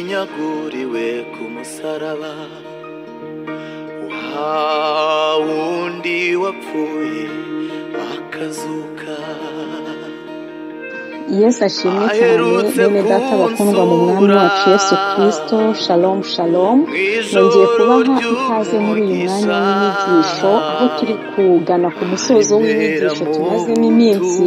yaguriwe ku musaraba wa wundi wapfuye akazuka yesu ashimwe cyane bene data bakundwa mu mwami wacu yesu kirisito shalomu shalomu nongeye kubaha ikaze muri uyu mwanya w'inyigisho aho turi kugana ku musozo w'inyigisho tumazemo iminsi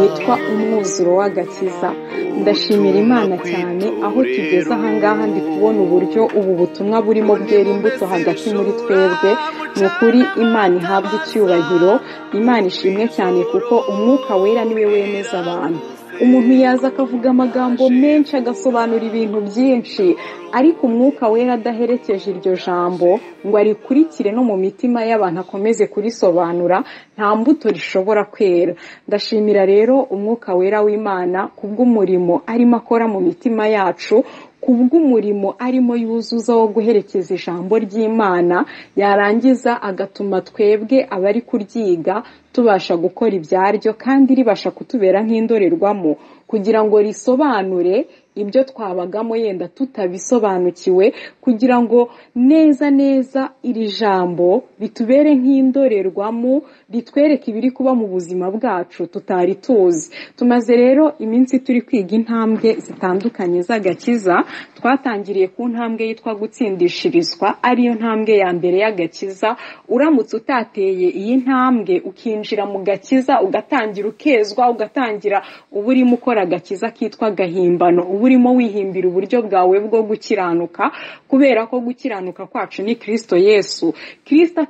yitwa umwuzuro w'agakiza ndashimira imana cyane aho tugeze ahangaha ndi kubona uburyo ubu butumwa burimo bwera imbuto hagati muri twebwe ni ukuri imana ihabwa icyubahiro imana ishimwe cyane kuko umwuka wera niwe wemeza abantu umuntu yaza akavuga amagambo menshi agasobanura ibintu byinshi ariko umwuka wera adaherekeje iryo jambo ngo arikurikire no mu mitima y'abantu akomeze kurisobanura nta mbuto rishobora kwera ndashimira rero umwuka wera w'imana kubw'umurimo arimo akora mu mitima yacu kubw'umurimo arimo yuzuza wo guherekeza ijambo ry'imana yarangiza agatuma twebwe abari kuryiga tubasha gukora ibyaryo kandi ribasha kutubera nk'indorerwamo kugira ngo risobanure ibyo twabagamo yenda tutabisobanukiwe kugira ngo neza neza iri jambo ritubere nk'indorerwamo ritwereke ibiri kuba mu buzima bwacu tutari tuzi tumaze rero iminsi turi kwiga intambwe zitandukanye z'agakiza twatangiriye ku ntambwe yitwa gutsindishirizwa ariyo ntambwe ya mbere y'agakiza uramutse utateye iyi ntambwe ukinjira mu gakiza ugatangira ukezwa ugatangira uba urimo ukora agakiza kitwa gahimbano uba urimo wihimbira uburyo bwawe bwo gukiranuka kubera ko gukiranuka kwacu ni kirisito yesu kirisito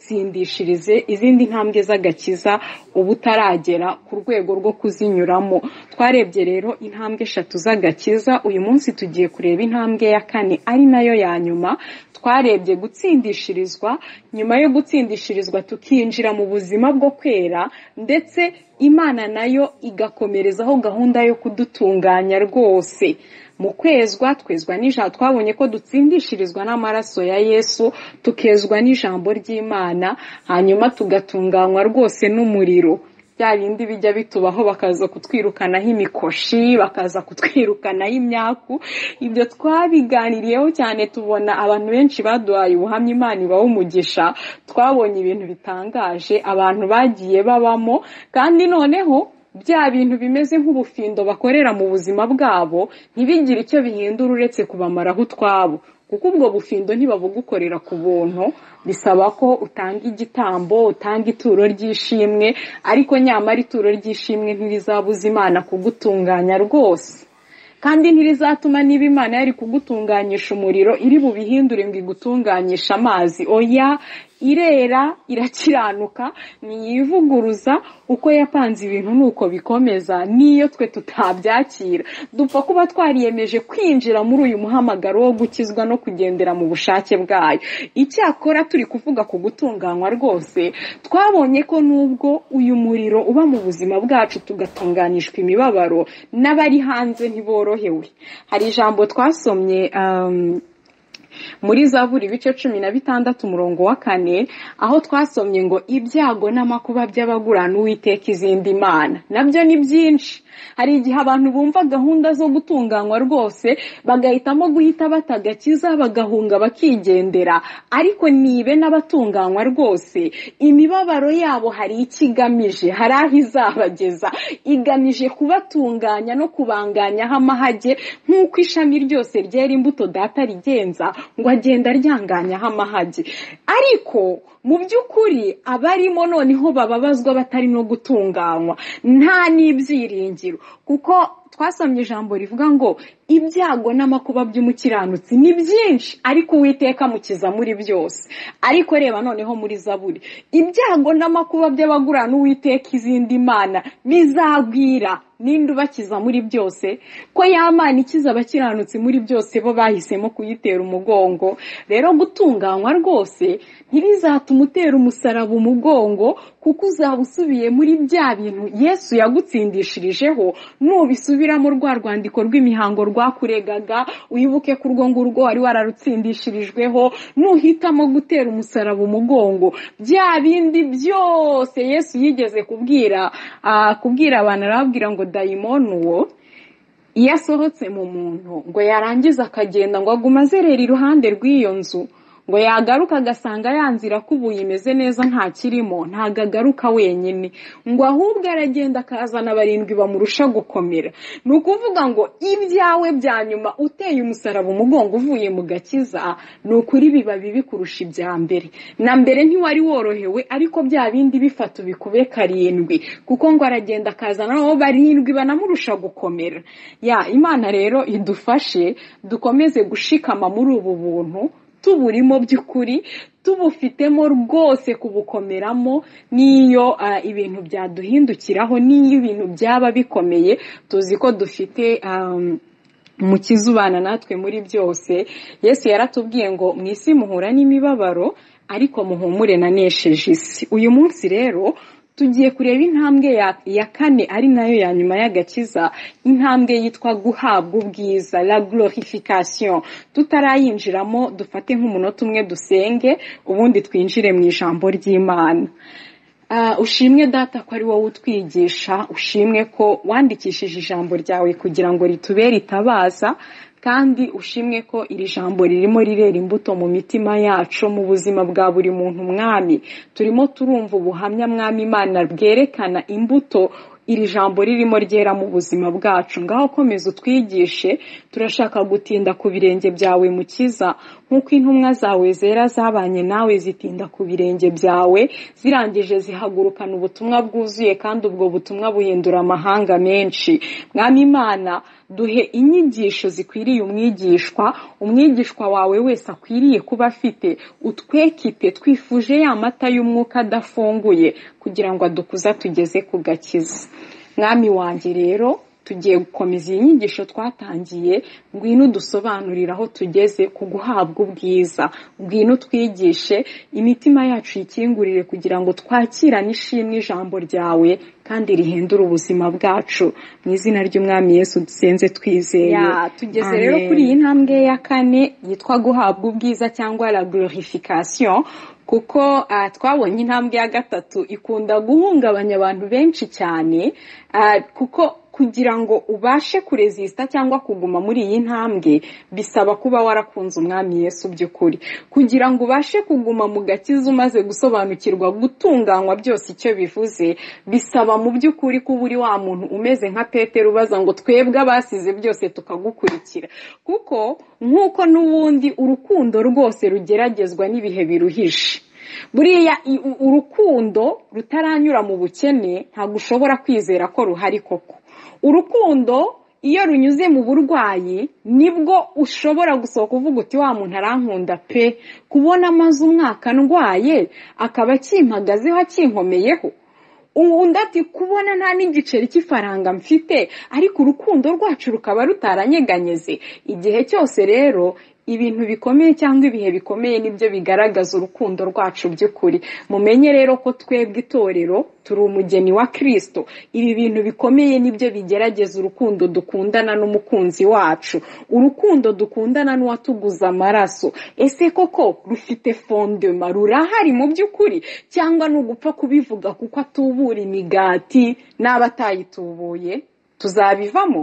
atagutsindishirize izindi ntambwe z'agakiza uba utaragera ku rwego rwo kuzinyuramo twarebye rero intambwe eshatu z'agakiza uyu munsi tugiye kureba intambwe ya kane ari nayo ya nyuma twarebye gutsindishirizwa nyuma yo gutsindishirizwa tukinjira mu buzima bwo kwera ndetse imana nayo igakomerezaho gahunda yo kudutunganya rwose mu kwezwa twezwa n'ijambo twabonye ko dutsindishirizwa n'amaraso ya yesu tukezwa n'ijambo ry'imana hanyuma tugatunganywa rwose n'umuriro bya bindi bijya bitubaho bakaza kutwirukanaho imikoshi bakaza kutwirukanaho imyaku ibyo twabiganiriyeho cyane tubona abantu benshi baduhaye ubuhamya imana iba umugisha twabonye ibintu bitangaje abantu bagiye babamo kandi noneho bya bintu bimeze nk'ubufindo bakorera mu buzima bwabo ntibigire icyo bihindura uretse kubamaraho utwabo kuko ubwo bufindo ntibabugukorera ku buntu bisaba ko utanga igitambo utanga ituro ry'ishimwe ariko nyamara ituro ry'ishimwe ntirizabuza imana kugutunganya rwose kandi ntirizatuma niba imana yari kugutunganisha umuriro iri bubihindure ngo igutunganishe amazi oya irera irakiranuka ntiyivuguruza uko yapanze ibintu nuko bikomeza n'iyo twe tutabyakira dupfa kuba twariyemeje kwinjira muri uyu muhamagaro wo gukizwa no kugendera mu bushake bwayo icyakora turi kuvuga ku gutunganywa rwose twabonye ko nubwo uyu muriro uba mu buzima bwacu tugatunganishwa imibabaro n'abari hanze ntiborohewe hari ijambo twasomye muri zaburi ibice cumi na bitandatu umurongo wa kane aho twasomye ngo ibyago n'amakuba by'abagurana uwiteka izindi mana nabyo ni byinshi hari igihe abantu bumva gahunda zo gutunganywa rwose bagahitamo guhita batagakiza bagahunga bakigendera ariko nibe n'abatunganywa rwose imibabaro yabo hari icyo igamije hari aho izabageza igamije kubatunganya no kubanganyaho amahage nk'uko ishami ryose ryera imbuto data rigenza ngo agenda aryanganyaho amahage ariko mu by'ukuri abarimo noneho bababazwa batari no gutunganywa nta n'ibyiringiro kuko twasomye ijambo rivuga ngo ibyago n'amakuba by'umukiranutsi ni byinshi ariko uwiteka mukiza muri byose ariko reba noneho muri zaburi ibyago n'amakuba by'abagurana uwiteka izindi mana bizagwira ninde ubakiza muri byose ko mana ikiza abakiranutsi muri byose bo bahisemo kuyitera umugongo rero gutunganywa rwose ntibizatuma utera umusaraba umugongo kuko uzaba usubiye muri bya bintu yesu yagutsindishirijeho nubisubiramo rwa rwandiko rw'imihango rwakuregaga wibuke ko urwo ngurwo wari wararutsindishirijweho nuhitamo gutera umusaraba umugongo bya bindi byose yesu yigeze kubwira kubwira abantu arababwira ngo dayimoni uwo iyo asohotse mu muntu ngo yarangiza akagenda ngo agume azerera iruhande rw'iyo nzu ngo yagaruka agasanga ya nzira kubuye imeze neza ntakirimo ntabwo agaruka wenyine ngo ahubwo aragenda akazana barindwi bamurusha gukomera ni ukuvuga ngo ibyawe bya nyuma uteye umusaraba umugongo uvuye mu gakiza ni ukuri biba bibi kurusha ibya mbere na mbere ntiwari worohewe ariko bya bindi bifata ubikube karindwi kuko ngo aragenda akazana nabo barindwi banamurusha gukomera ya imana rero idufashe dukomeze gushikama muri ubu buntu tuburimo by'ukuri tubufitemo rwose kubukomeramo n'iyo ibintu byaduhindukiraho n'iyo ibintu byaba bikomeye tuzi ko dufite umukiza ubana natwe muri byose yesu yaratubwiye ngo mu isi muhura n'imibabaro ariko muhumure nanesheje isi uyu munsi rero tugiye kureba intambwe ya kane ari nayo ya nyuma y'agakiza intambwe yitwa guhabwa ubwiza la glorification tutarayinjiramo dufate nk'umunota umwe dusenge ubundi twinjire mu ijambo ry'imana ushimwe data ko ari wowe utwigisha ushimwe ko wandikishije ijambo ryawe kugira ngo ritubere itabaza kandi ushimwe ko iri jambo ririmo rirera imbuto mu mitima yacu mu buzima bwa buri muntu mwami turimo turumva ubuhamya mwami imana bwerekana imbuto iri jambo ririmo ryera mu buzima bwacu ngaho komeza utwigishe turashaka gutinda ku birenge byawe mukiza nk'uko intumwa zawe zera zabanye nawe zitinda ku birenge byawe zirangije zihagurukana ubutumwa bwuzuye kandi ubwo butumwa buhindura amahanga menshi mwami imana duhe inyigisho zikwiriye umwigishwa umwigishwa wawe wese akwiriye kuba afite utwekite twifuje ya mata y'umwuka adafunguye kugira ngo adukuza tugeze ku gakiza mwami wanjye rero tugiye gukomeza iyi nyigisho twatangiye ngwino udusobanurire aho tugeze ku guhabwa ubwiza ngwino twigishe imitima yacu ikingurire kugira ngo twakirane ishimwe ijambo ryawe kandi rihindura ubuzima bwacu mu izina ry'umwami yesu dusenze twizeye tugeze rero kuri iyi ntambwe ya kane yitwa guhabwa ubwiza cyangwa la glorification kuko twabonye intambwe ya gatatu ikunda guhungabanya abantu benshi cyane kuko kugira ngo ubashe kurezisita cyangwa kuguma muri iyi ntambwe bisaba kuba warakunze umwami Yesu by'ukuri kugira ngo ubashe kuguma mu gakiza umaze gusobanukirwa gutunganywa byose icyo bivuze bisaba mu by'ukuri kuba uri wa muntu umeze nka Petero ubaza ngo twebwe abasize byose tukagukurikira kuko nk'uko n'ubundi urukundo rwose rugeragezwa n'ibihe biruhije buriya urukundo rutaranyura mu bukene ntabwo ushobora kwizera ko ruhari koko urukundo iyo runyuze mu burwayi nibwo ushobora gusohoka uvuga uti wa muntu arankunda pe kubona amaze umwaka ndwaye akaba akimpagazeho akinkomeyeho undi ati kubona nta n'igiceri cy'ifaranga mfite ariko urukundo rwacu rukaba rutaranyeganyeze igihe cyose rero ibintu bikomeye cyangwa ibihe bikomeye nibyo bigaragaza urukundo rwacu by'ukuri mumenye rero ko twebwe itorero turi umugeni wa kirisito ibi bintu bikomeye nibyo bigerageza urukundo dukundana n'umukunzi wacu urukundo dukundana n'uwatuguza amaraso ese koko rufite fondema rurahari mu by'ukuri cyangwa ni ugupfa kubivuga kuko atubura imigati n'aba atayitubuye tuzabivamo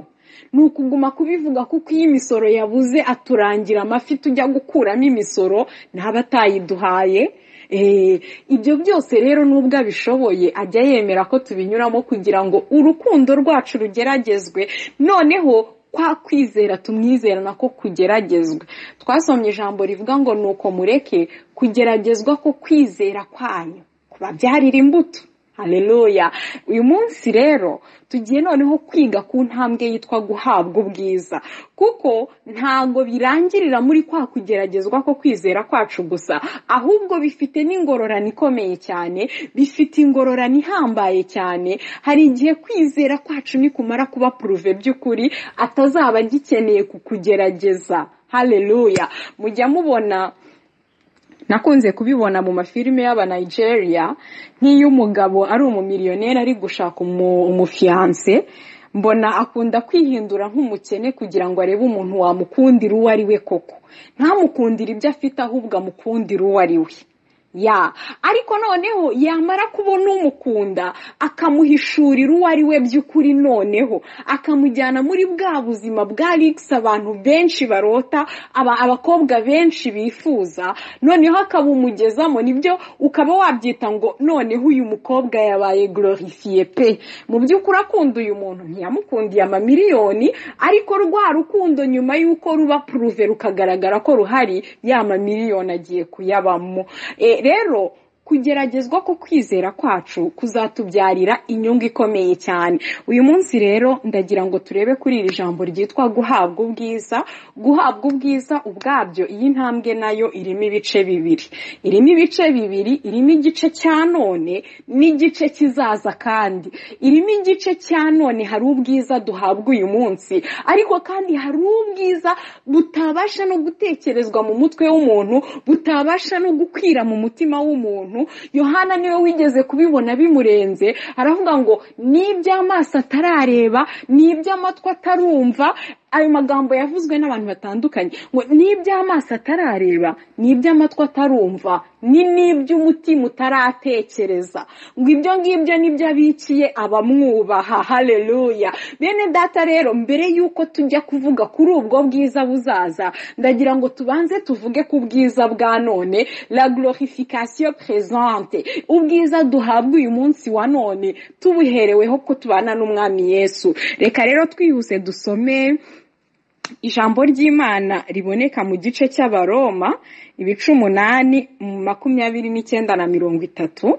ni ukuguma kubivuga kuko iyo imisoro yabuze aturangira amafi tujya gukuramo imisoro ntaba atayiduhaye ibyo byose rero nubwo abishoboye ajya yemera ko tubinyuramo kugira ngo urukundo rwacu rugeragezwe noneho kwa kwizera tumwizera nako kugeragezwe twasomye ijambo rivuga ngo ni uko mureke kugeragezwa ko kwizera kwanyu kubabyarira imbuto hareruya uyu munsi rero tugiye noneho kwiga ku ntambwe yitwa guhabwa ubwiza kuko ntabwo birangirira muri kwa kugeragezwa ko kwizera kwacu gusa ahubwo bifite n'ingororani ikomeye cyane bifite ingororani ihambaye cyane hari igihe kwizera kwacu nikumara kuba puruve by'ukuri atazaba agikeneye kukugerageza hareruya mujya mubona nakunze kubibona mu mafilime y'abanigeria nk'iyo umugabo ari umumiliyoneri ari gushaka umufiyanse mbona akunda kwihindura nk'umukene kugira ngo arebe umuntu wamukundira uwo ari we koko ntamukundire ibyo afite ahubwo amukundire uwo ari we ya ariko noneho yamara kubona umukunda akamuhishurira uwo ari we by'ukuri noneho akamujyana muri bwa buzima bwa rigisi abantu benshi barota abakobwa benshi bifuza noneho akabumugezamo nibyo ukaba wabyita ngo noneho uyu mukobwa yabaye gororifiye pe mu by'ukuri akunda uyu muntu ntiyamukundiye amamiliyoni ariko rwa rukundo nyuma y'uko ruba puruve rukagaragara ko ruhari ya mamiliyoni agiye kuyabamo rero kugeragezwa ko kwizera kwacu kuzatubyarira inyungu ikomeye cyane uyu munsi rero ndagira ngo turebe kuri iri jambo ryitwa guhabwa ubwiza guhabwa ubwiza ubwabyo iyi ntambwe nayo irimo ibice bibiri irimo ibice bibiri irimo igice cya none n'igice kizaza kandi irimo igice cya none hari ubwiza duhabwa uyu munsi ariko kandi hari ubwiza butabasha no gutekerezwa mu mutwe w'umuntu butabasha no gukwira mu mutima w'umuntu yohana niwe wigeze kubibona bimurenze aravuga ngo n'iby'amaso atarareba n'iby'amatwi atarumva ayo magambo yavuzwe n'abantu batandukanye ngo n'iby'amaso atarareba n'iby'amatwi atarumva ni n'iby'umutima utaratekereza ngo ibyo ngibyo nibyo abikiye abamwubaha hareruya bene data rero mbere y'uko tujya kuvuga kuri ubwo bwiza buzaza ndagira ngo tubanze tuvuge ku bwiza bwa none la glorification présente ubwiza duhabwa uyu munsi wa none tubuhereweho ko tubana n'umwami yesu reka rero twihuse dusome ijambo ry'imana riboneka mu gice cy'abaroma ibice umunani makumyabiri n'icyenda na mirongo itatu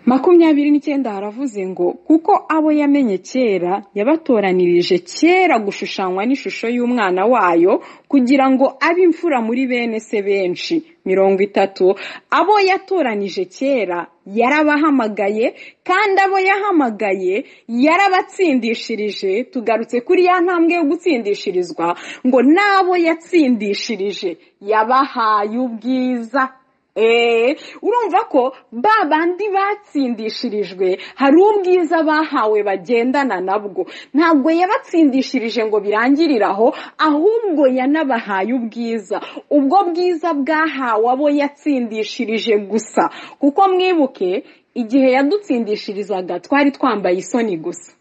makumyabiri n'icyenda haravuze ngo kuko abo yamenye kera yabatoranirije kera gushushanywa n'ishusho y'umwana wayo kugira ngo abe imfura muri bene se benshi mirongo itatu abo yatoranije kera yarabahamagaye kandi abo yahamagaye yarabatsindishirije tugarutse kuri ya ntambwe yo gutsindishirizwa ngo n'abo yatsindishirije yabahaye ubwiza urumva ko ba bandi batsindishirijwe hari ubwiza bahawe bagendana nabwo ntabwo yabatsindishirije ngo birangirire aho ahubwo yanabahaye ubwiza ubwo bwiza bwahawe abo yatsindishirije gusa kuko mwibuke igihe yadutsindishirizaga twari twambaye isoni gusa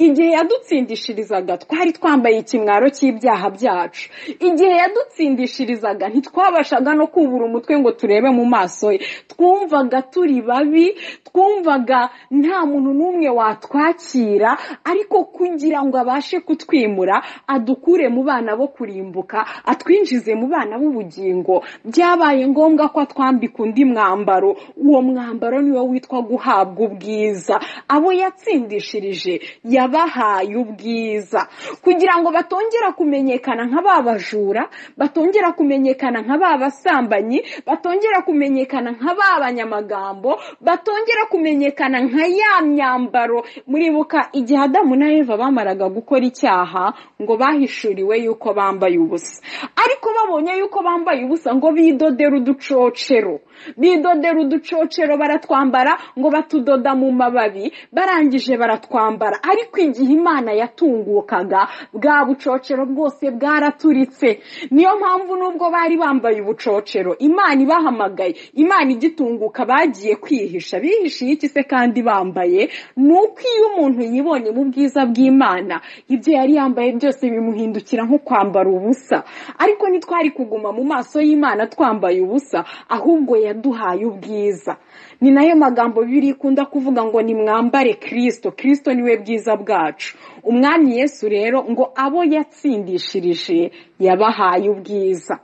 igihe yadutsindishirizaga twari twambaye ikimwaro cy'ibyaha byacu igihe yadutsindishirizaga ntitwabashaga no kubura umutwe ngo turebe mu maso ye twumvaga turi babi twumvaga nta muntu n'umwe watwakira ariko kugira ngo abashe kutwimura adukure mu bana bo kurimbuka atwinjize mu bana b'ubugingo byabaye ngombwa ko atwambika undi mwambaro uwo mwambaro niwo witwa guhabwa ubwiza abo yatsindishirije yabahaye ubwiza kugira ngo batongera kumenyekana nka ba bajura batongera kumenyekana nka ba basambanyi batongera kumenyekana nka ba banyamagambo batongera kumenyekana nka ya myambaro muribuka igihe adamu na eva bamaraga gukora icyaha ngo bahishuriwe yuko bambaye ubusa ariko babonye yuko bambaye ubusa ngo bidodere uducocero bidodera uducocero baratwambara ngo batudoda mu mababi barangije baratwambara ariko igihe imana yatungukaga bwa bucocero bwose bwaraturitse niyo mpamvu n'ubwo bari bambaye ubucocero imana ibahamagaye imana igitunguka bagiye kwihisha bihishiye iki se kandi bambaye ni uko iyo umuntu yibonye mu bwiza bw'imana ibyo yari yambaye byose bimuhindukira nko kwambara ubusa ariko ntitwari kuguma mu maso y'imana twambaye ubusa ahubwo yaduhaye ubwiza ni nayo magambo bibiri ikunda kuvuga ngo nimwambare kirisito kirisito niwe bwiza bwacu umwami yesu rero ngo abo yatsindishirije yabahaye ubwiza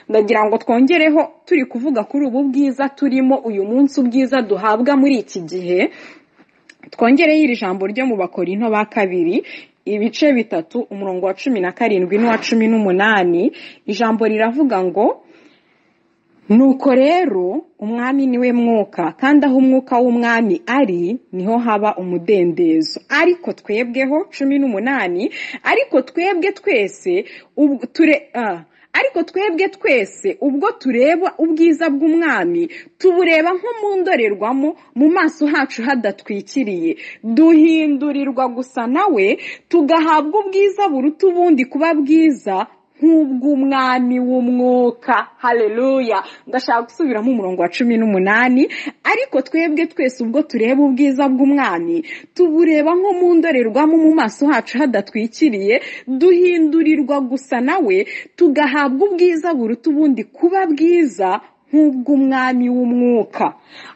ndagira ngo twongereho turi kuvuga kuri ubu bwiza turimo uyu munsi ubwiza duhabwa muri iki gihe twongereho iri jambo ryo mu bakorinto ba kabiri ibice bitatu umurongo wa cumi na karindwi n'uwa cumi n'umunani ijambo riravuga ngo nuko rero umwami niwe mwuka kandi aho umwuka w'umwami ari niho haba umudendezo ariko twebweho cumi n'umunani ariko twebwe twese ariko twebwe twese ubwo tureba ubwiza bw'umwami tubureba nko mu ndorerwamo mu maso hacu hadatwikiriye duhindurirwa gusa nawe tugahabwa ubwiza buruta ubundi kuba bwiza nk'ubw'umwami w'umwuka hareruya ndashaka gusubiramo umurongo wa cumi n'umunani ariko twebwe twese ubwo tureba ubwiza bw'umwami tubureba nko mu ndorerwamo mu maso hacu hadatwikiriye duhindurirwa gusa nawe tugahabwa ubwiza buruta ubundi kuba bwiza nk'ubw'umwami w'umwuka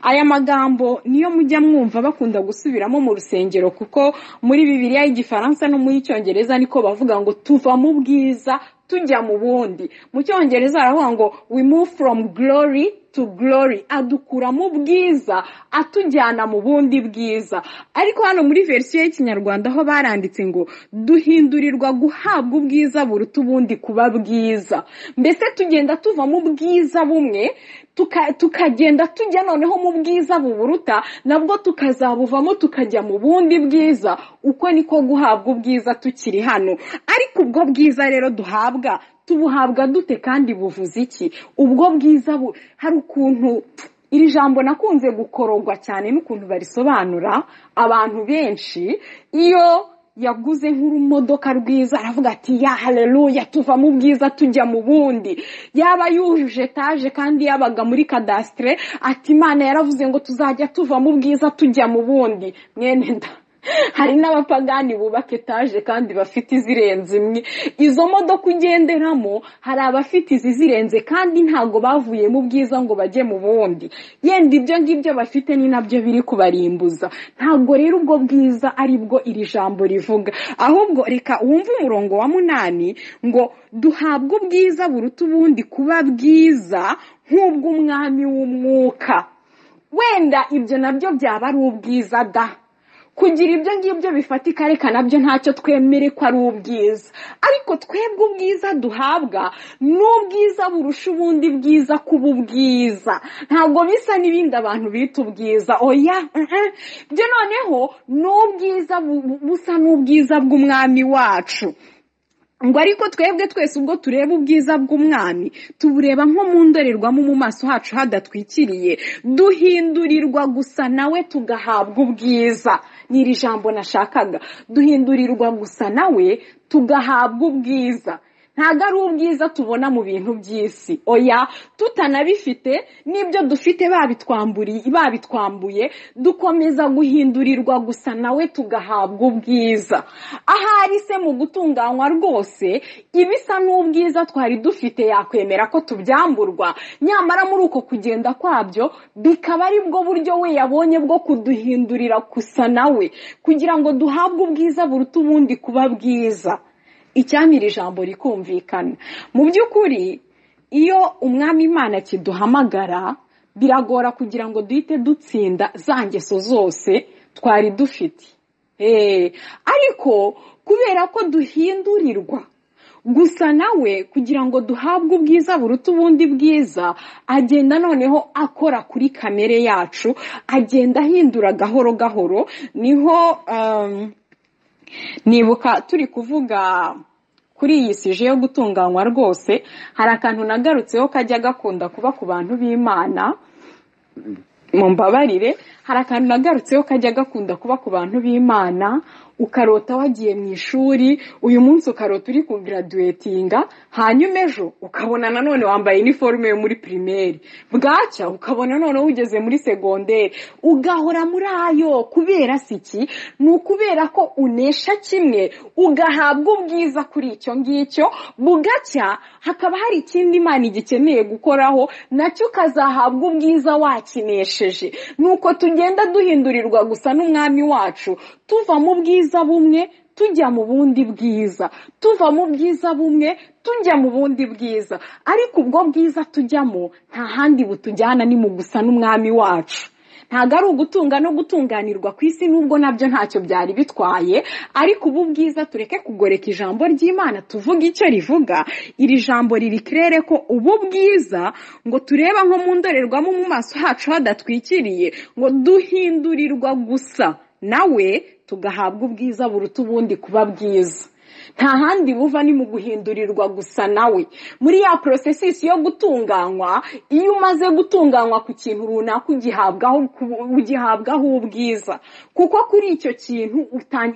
aya magambo niyo mujya mwumva bakunda gusubiramo mu rusengero kuko muri bibiliya y'igifaransa no mu y'icyongereza niko bavuga ngo tuva mu bwiza tujya mu bundi mu cyongereza baravuga ngo we move from glory to glory adukura mu bwiza atujyana mu bundi bwiza ariko hano muri verisiyo y'ikinyarwanda aho baranditse ngo duhindurirwa guhabwa ubwiza buruta ubundi kuba bwiza mbese tugenda tuva mu bwiza bumwe tukagenda tujya noneho mu bwiza buburuta nabwo tukazabuvamo tukajya mu bundi bwiza uko niko guhabwa ubwiza tukiri hano ariko ubwo bwiza rero duhabwa tubuhabwa dute kandi buvuze iki ubwo bwiza hari ukuntu iri jambo nakunze gukororwa cyane n'ukuntu barisobanura abantu benshi iyo yaguze nk'urumodoka rwiza aravuga ati ya hareruya tuva mu bwiza tujya mu bundi yaba yujuje etaje kandi yabaga muri kadasitire ati imana yaravuze ngo tuzajya tuva mu bwiza tujya mu bundi mwene nda hari n'abapagani bubaka etaje kandi bafite izirenze imwe izo modoka ugenderamo hari abafite izi zirenze kandi ntabwo bavuye mu bwiza ngo bajye mu bundi yenda ibyo ngibyo bafite ni nabyo biri kubarimbuza ntabwo rero ubwo bwiza ari bwo iri jambo rivuga ahubwo reka wumve umurongo wa munani ngo duhabwe ubwiza buruta ubundi kuba bwiza nk'ubw'umwami w'umwuka wenda ibyo nabyo byaba ari ubwiza da kugira ibyo ngibyo bifatika reka nabyo ntacyo twemere ko ari ubwiza ariko twebwe ubwiza duhabwa ni ubwiza burusha ubundi bwiza kuba ubwiza ntabwo bisa n'ibindi abantu bita ubwiza oya byo noneho ni ubwiza busa n'ubwiza bw'umwami wacu ngo ariko twebwe twese ubwo tureba ubwiza bw'umwami tubureba nko mu ndorerwamo mu maso hacu hadatwikiriye duhindurirwa gusa nawe tugahabwa ubwiza ni iri jambo nashakaga duhindurirwa gusa nawe tugahabwa ubwiza ntabwo ari ubwiza tubona mu bintu by'isi oya tutanabifite n'ibyo dufite babitwambuye dukomeza guhindurirwa gusa nawe tugahabwa ubwiza ahari se mu gutunganywa rwose ibisa n'ubwiza twari dufite yakwemera ko tubyamburwa nyamara muri uko kugenda kwabyo bikaba ari bwo buryo we yabonye bwo kuduhindurira gusa nawe kugira ngo duhabwe ubwiza buruta ubundi kuba bwiza icyampa iri jambo rikumvikana mu by'ukuri iyo umwami imana kiduhamagara biragora kugira ngo duhite dutsinda za ngeso zose twari dufite ariko kubera ko duhindurirwa gusa nawe kugira ngo duhabwe ubwiza buruta ubundi bwiza agenda noneho akora kuri kamere yacu agenda ahindura gahoro gahoro niho nibuka turi kuvuga kuri iyi sije yo gutunganywa rwose hari akantu nagarutseho kajya gakunda kuba ku bantu b'imana mu mbabarire hari akantu nagarutseho kajya gakunda kuba ku bantu b'imana ukarota wagiye mu ishuri uyu munsi ukarota uri kugaraduwetinga hanyuma ejo ukabona nanone wambaye iniforume yo muri pirimeri bwacya ukabona noneho ugeze muri segonderi ugahora muri ayo kubera siki ni ukubera ko unesha kimwe ugahabwa ubwiza kuri icyo ngicyo bugacya hakaba hari ikindi imana igikeneye gukoraho nacyo ukazahabwa ubwiza wakinesheje ni uko tugenda duhindurirwa gusa n'umwami wacu tuva mu bwiza bumwe tujya mu bundi bwiza tuva mu bwiza bumwe tujya mu bundi bwiza ariko ubwo bwiza tujyamo nta handi butujyana ni mu gusa n'umwami wacu ntabwo ari ugutunga no gutunganirwa ku isi n'ubwo nabyo ntacyo byari bitwaye ariko ubu bwiza tureke kugoreka ijambo ry'imana tuvuga icyo rivuga iri jambo riri kirere ko ubu bwiza ngo tureba nko mu ndorerwamo mu maso hacu hadatwikiriye ngo duhindurirwa gusa nawe tugahabwa ubwiza buruta ubundi kuba bwiza nta handi buva ni mu guhindurirwa gusa nawe muri ya porosesisi yo gutunganywa iyo umaze gutunganywa ku kintu runaka ugihabwaho ugihabwaho ubwiza kuko kuri icyo kintu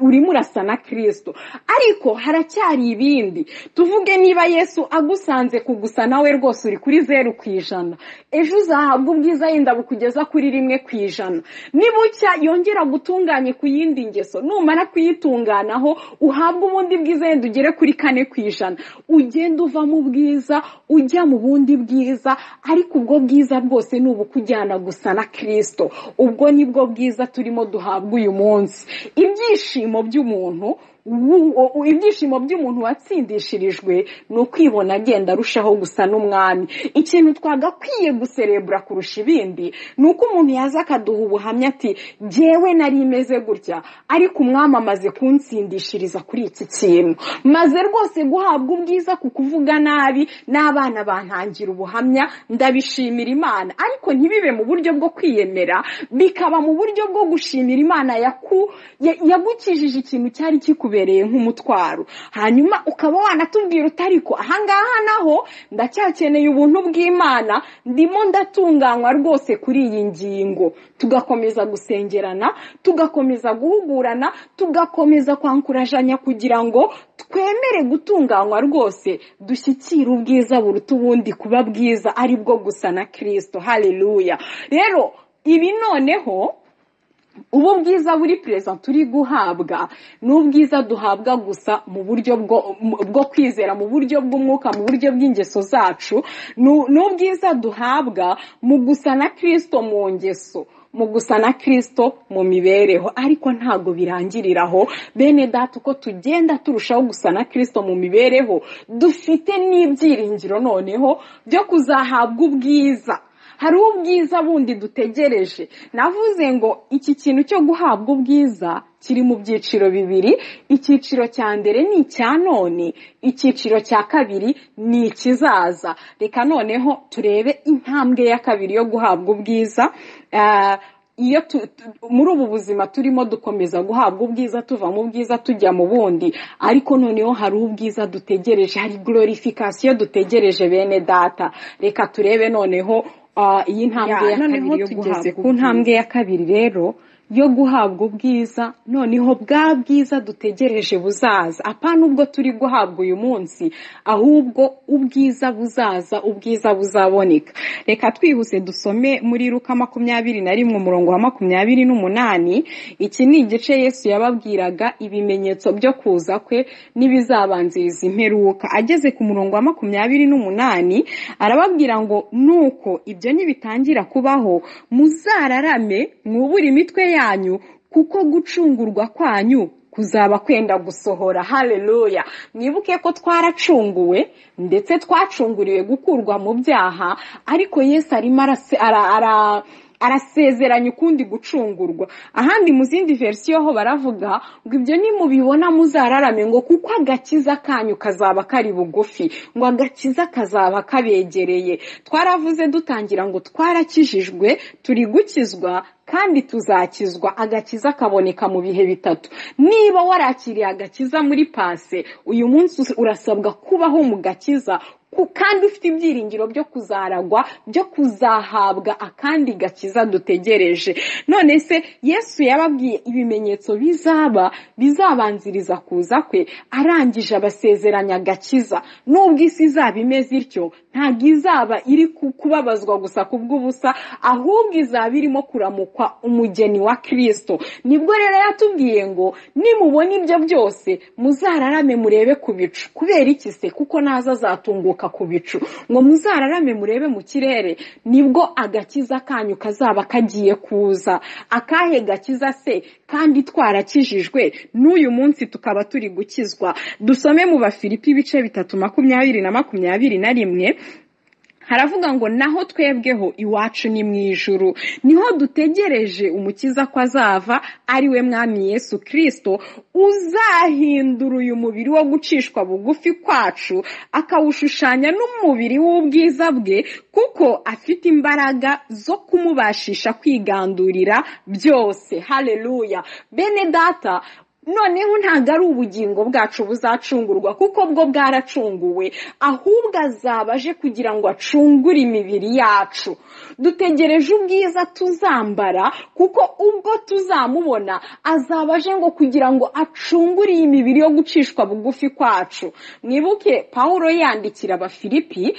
urimo urasa na kirisito ariko haracyari ibindi tuvuge niba yesu agusanze kugusa nawe rwose uri kuri zeru ku ijana ejo uzahabwa ubwiza yenda bukugeza kuri rimwe ku ijana nibucya yongera gutunganye ku yindi ngeso numara kuyitunganaho uhabwa ubundi bwiza wenda ugere kuri kane ku ijana ugenda uva mu bwiza ujya mu bundi bwiza ariko ubwo bwiza bwose ni ubukujyana gusa na kirisito ubwo nibwo bwiza turimo duhabwa uyu munsi ibyishimo by'umuntu ibyishimo by'umuntu watsindishirijwe ni ukwibona agenda arushaho gusa n'umwami ikintu twagakwiye guserebura kurusha ibindi ni uko umuntu yaza akaduha ubuhamya ati ngewe nari imeze gutya ariko umwami amaze kunsindishiriza kuri iki kintu maze rwose guhabwa ubwiza ku kuvuga nabi n'abana bantangira ubuhamya ndabishimira imana ariko ntibibe mu buryo bwo kwiyemera bikaba mu buryo bwo gushimira imana yagukijije ikintu cyari kikubye bikubereye nk'umutwaro hanyuma ukaba wanatubwira utari ko ahangaha naho ndacyakeneye ubuntu bw'imana ndimo ndatunganywa rwose kuri iyi ngingo tugakomeza gusengerana tugakomeza guhugurana tugakomeza kwankurajanya kugira ngo twemere gutunganywa rwose dushyikire ubwiza buruta ubundi kuba bwiza ari bwo gusa na kirisito hariruya rero ibi noneho ubu bwiza buri perezida turi guhabwa ni ubwiza duhabwa gusa mu buryo bwo kwizera mu buryo bw'umwuka mu buryo bw'ingeso zacu ni ubwiza duhabwa mu gusa na kirisito mu ngeso mu gusa na kirisito mu mibereho ariko ntabwo birangirira aho bene data uko tugenda turushaho gusa na kirisito mu mibereho dufite n'ibyiringiro noneho byo kuzahabwa ubwiza hari ubwiza bundi dutegereje navuze ngo iki kintu cyo guhabwa ubwiza kiri mu byiciro bibiri icyiciro cya mbere ni icya none icyiciro cya kabiri ni ikizaza reka noneho turebe intambwe ya kabiri yo guhabwa ubwiza iyo muri ubu buzima turimo dukomeza guhabwa ubwiza tuva mu bwiza tujya mu bundi ariko noneho hari ubwiza dutegereje hari glorification dutegereje bene data reka turebe noneho iyi ntambwe ya kabiri yo tugeze ku ntambwe ya kabiri rero yo guhabwa ubwiza noneho bwa bwiza dutegereje buzaza apana ubwo turi guhabwa uyu munsi ahubwo ubwiza buzaza ubwiza buzaboneka reka twihuse dusome muri ruka makumyabiri na rimwe umurongo wa makumyabiri n'umunani iki ni igice yesu yababwiraga ibimenyetso byo kuza kwe n'ibizabanziriza imperuka ageze ku murongo wa makumyabiri n'umunani arababwira ngo nuko ibyo ntibitangira kubaho muzararame mwubure imitwe yanyu yanyu kuko gucungurwa kwanyu kuzaba kwenda gusohora haleluya mwibuke ko twaracunguwe ndetse twacunguriwe gukurwa mu byaha ariko yesu arimo arasezeranya ukundi gucungurwa ahandi mu zindi versiyo ho baravuga ngo ibyo nimubibona muzararame ngo kuko agakiza kanyu kazaba kari bugufi ngo agakiza kazaba kabegereye twaravuze dutangira ngo twarakijijwe turi gukizwa kandi tuzakizwa agakiza kaboneka mu bihe bitatu niba warakiriye agakiza muri pase uyu munsi urasabwa kubaho mu gakiza kandi ufite ibyiringiro byo kuzaragwa byo kuzahabwa akandi gakiza dutegereje none se yesu yababwiye ibimenyetso bizaba bizabanziriza kuza kwe arangije abasezeranya agakiza n'ubwo isi izaba imeze ityo ntabwo izaba iri kubabazwa gusa ku bw'ubusa ahubwo izaba irimo kuramukwa umugeni wa kirisito nibwo rero yatubwiye ngo nimubona ibyo byose muzararame murebe ku bicu kubera iki se kuko naza azatunguka ku bicu ngo muzararame murebe mu kirere nibwo agakiza kanyu kazaba kagiye kuza akahe gakiza se kandi twarakijijwe n'uyu munsi tukaba turi gukizwa dusome mu bafilipi ibice bitatu makumyabiri na makumyabiri na rimwe haravuga ngo naho twebweho iwacu ni mu ijuru niho dutegereje umukiza ko azava ariwe mwami yesu kirisito uzahindura uyu mubiri wo gucishwa bugufi kwacu akawushushanya n'umubiri w'ubwiza bwe kuko afite imbaraga zo kumubashisha kwigandurira byose hareruya bene data noneho ntabwo ari ubugingo bwacu buzacungurwa kuko bwo bwaracunguwe ahubwo azaba aje kugira ngo acungure imibiri yacu dutegereje ubwiza tuzambara kuko ubwo tuzamubona azaba aje ngo kugira ngo acungure iyi mibiri yo gucishwa bugufi kwacu mwibuke paul yandikira abafilipi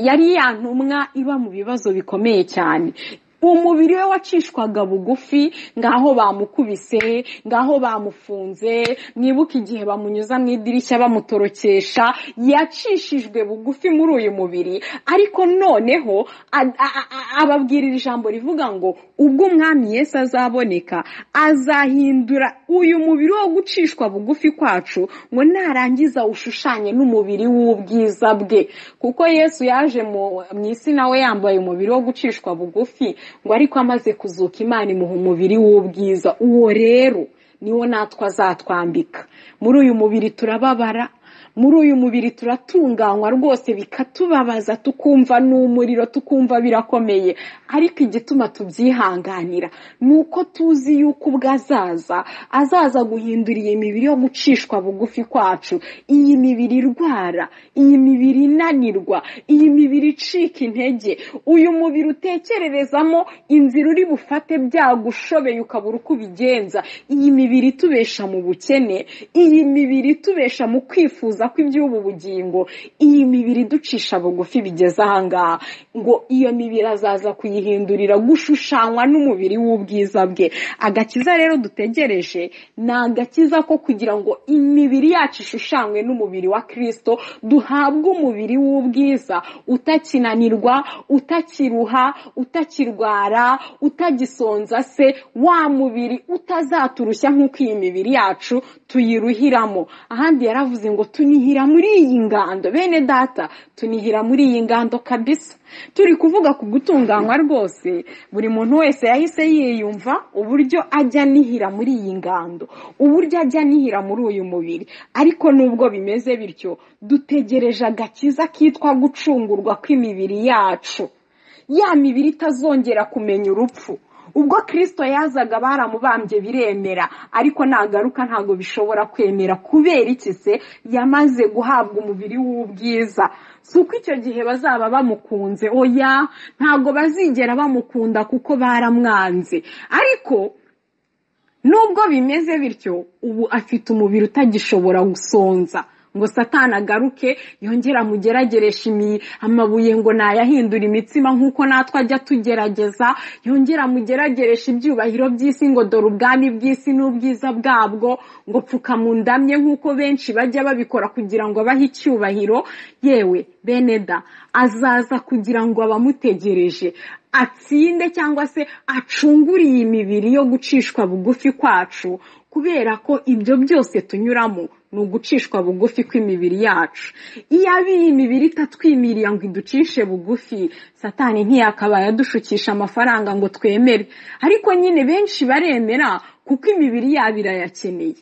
yari ya ntumwa iba mu bibazo bikomeye cyane umubiri we wacishwaga bugufi ngaho bamukubise ngaho bamufunze mwibuke igihe bamunyuza mu idirishya bamutorokesha yacishijwe bugufi muri uyu mubiri ariko noneho ababwirira ijambo rivuga ngo ubwo umwami Yesu azaboneka azahindura uyu mubiri wo gucishwa bugufi kwacu ngo narangiza ushushanye n'umubiri w'ubwiza bwe kuko Yesu yaje mu isi nawe yambaye umubiri wo gucishwa bugufi ngo ariko amaze kuzuka imana imuha umubiri w'ubwiza uwo rero niwo natwe azatwambika muri uyu mubiri turababara muri uyu mubiri turatunganywa rwose bikatubabaza tukumva n'umuriro tukumva birakomeye ariko igituma tubyihanganira ni uko tuzi yuko ubwo azaza azaza guhindura iyi mibiri yo gucishwa bugufi kwacu iyi mibiri irwara iyi mibiri inanirwa iyi mibiri icika intege uyu mubiri utekererezamo inzira uri bufate byagushobeye ukabura uko ubigenza iyi mibiri itubesha mu bukene iyi mibiri itubesha mu kwifuza ko iby'ubu bugingo iyi mibiri iducisha bugufi bigeze ahangaha ngo iyo mibiri azaza kuyihindurira gushushanywa n'umubiri w'ubwiza bwe agakiza rero dutegereje ni agakiza ko kugira ngo imibiri yacu ishushanywe n'umubiri wa kirisito duhabwe umubiri w'ubwiza utakinanirwa utakiruha utakirwara utagisonza se wa mubiri utazaturushya nk'uko iyi mibiri yacu tuyiruhiramo ahandi yaravuze ngo tunihira muri iyi ngando bene data tunihira muri iyi ngando kabisa turi kuvuga ku gutunganywa rwose buri muntu wese yahise yiyumva uburyo ajya anihira muri iyi ngando uburyo ajya anihira muri uyu mubiri ariko nubwo bimeze bityo dutegereje agakiza kitwa gucungurwa kw'imibiri yacu ya mibiri itazongera kumenya urupfu ubwo kirisito yazaga baramubambye biremera ariko nagaruka ntabwo bishobora kwemera kubera iki se yamaze guhabwa umubiri w'ubwiza si uko icyo gihe bazaba bamukunze oya ntabwo bazigera bamukunda kuko baramwanze ariko nubwo bimeze bityo ubu afite umubiri utagishobora gusonza ngo satana agaruke yongera amugerageresha amabuye ngo nayahindura imitsima nk'uko natwe ajya tugerageza yongera amugerageresha ibyubahiro by'isi ngo dore ubwami bw'isi n'ubwiza bwabwo ngo pfuka mu ndamye nk'uko benshi bajya babikora kugira ngo abahe icyubahiro yewe beneda azaza kugira ngo abamutegereje atsinde cyangwa se acungure iyi mibiri yo gucishwa bugufi kwacu kubera ko ibyo byose tunyuramo ni ugucishwa bugufi kw'imibiri yacu iyo abiye imibiri itatwimirira ngo iducishe bugufi satani ntiyakabaye adushukisha amafaranga ngo twemere ariko nyine benshi baremera kuko imibiri yabo irayakeneye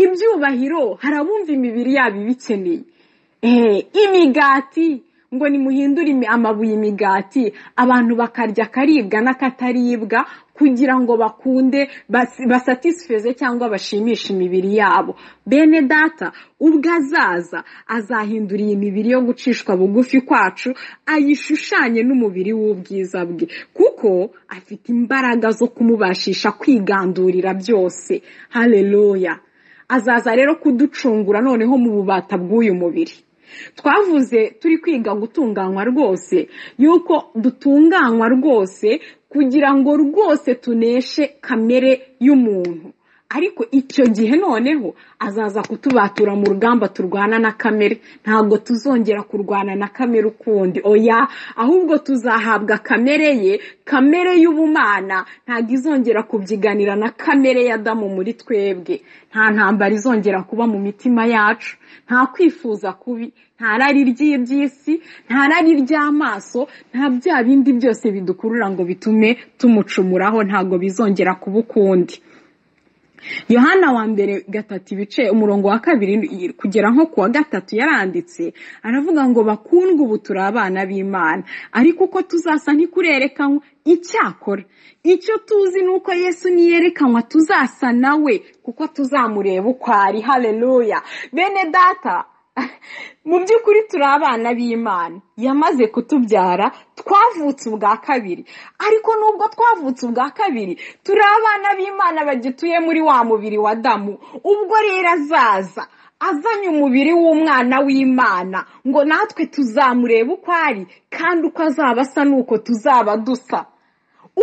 ibyubahiro hari abumva imibiri yabo ibikeneye imigati ngo nimuhindure amabuye imigati abantu bakarya akaribwa n'akataribwa kugira ngo bakunde basatisifeze cyangwa bashimishe imibiri yabo bene data ubwo azaza azahindura iyi mibiri yo gucishwa bugufi kwacu ayishushanye n'umubiri w'ubwiza bwe kuko afite imbaraga zo kumubashisha kwigandurira byose hareruya azaza rero kuducungura noneho mu bubata bw'uyu mubiri twavuze turi kwiga gutunganywa rwose yuko dutunganywa rwose kugira ngo rwose tuneshe kamere y'umuntu ariko icyo gihe noneho azaza kutubatura mu rugamba turwana na kamere ntabwo tuzongera kurwana na kamere ukundi oya ahubwo tuzahabwa kamere ye kamere y'ubumana ntabwo izongera kubyiganira na kamere ya damu muri twebwe nta ntambara izongera kuba mu mitima yacu nta kwifuza kubi nta rari ry'iby'isi nta rari ry'amaso nta bya bindi byose bidukurura ngo bitume tumucumuraho ntabwo bizongera kuba ukundi yohana wa mbere gatatu ibice umurongo wa kabiri kugera nko ku wa gatatu yaranditse aravuga ngo bakundwe ubu turi abana b'imana ariko uko tuzasa ntikurerekanwa icyakora icyo tuzi ni uko yesu niyerekanwa tuzasa nawe kuko tuzamureba uko ari hareruya bene data mu by'ukuri turi abana b'imana yamaze kutubyara twavutse ubwa kabiri ariko nubwo twavutse ubwa kabiri turi abana b'imana bagituye muri wa mubiri wa damu ubwo rero azaza azanye umubiri w'umwana w'imana ngo natwe tuzamurebe uko ari kandi uko azaba asa n'uko tuzaba dusa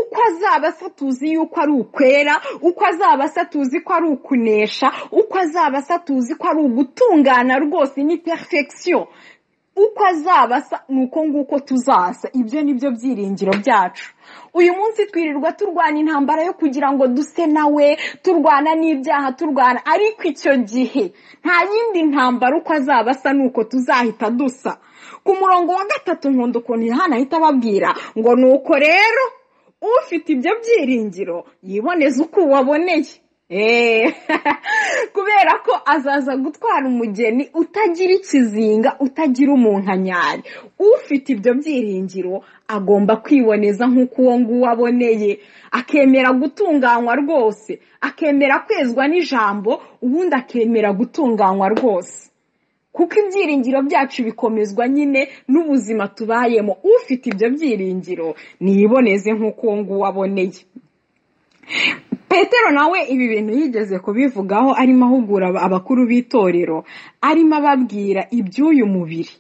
uko azaba asa tuzi yuko ari ukwera uko azaba asa tuzi ko ari ukunesha uko azaba asa tuzi ko ari ugutungana rwose ni perfection uko azaba asa ni uko nguko tuzasa ibyo ni byo byiringiro byacu uyu munsi twirirwa turwana intambara yo kugira ngo duse nawe turwana n'ibyaha turwana ariko icyo gihe nta yindi ntambara uko azaba asa nuko tuzahita dusa ku murongo wa gatatu nkunda ukuntu yohana ahita ababwira ngo ni uko rero ufite ibyo byiringiro yiboneza uko waboneye kubera ko azaza gutwara umugeni utagira ikizinga utagira umunkanyari ufite ibyo byiringiro agomba kwiboneza nk'uko uwo nguwo aboneye akemera gutunganywa rwose akemera kwezwa n'ijambo ubundi akemera gutunganywa rwose kuko ibyiringiro byacu bikomezwa nyine n'ubuzima tubayemo ufite ibyo byiringiro niyiboneze nk'uko uwo nguwo aboneye petero nawe ibi bintu yigeze kubivugaho arimo ahugura abakuru b'itorero arimo ababwira iby'uyu mubiri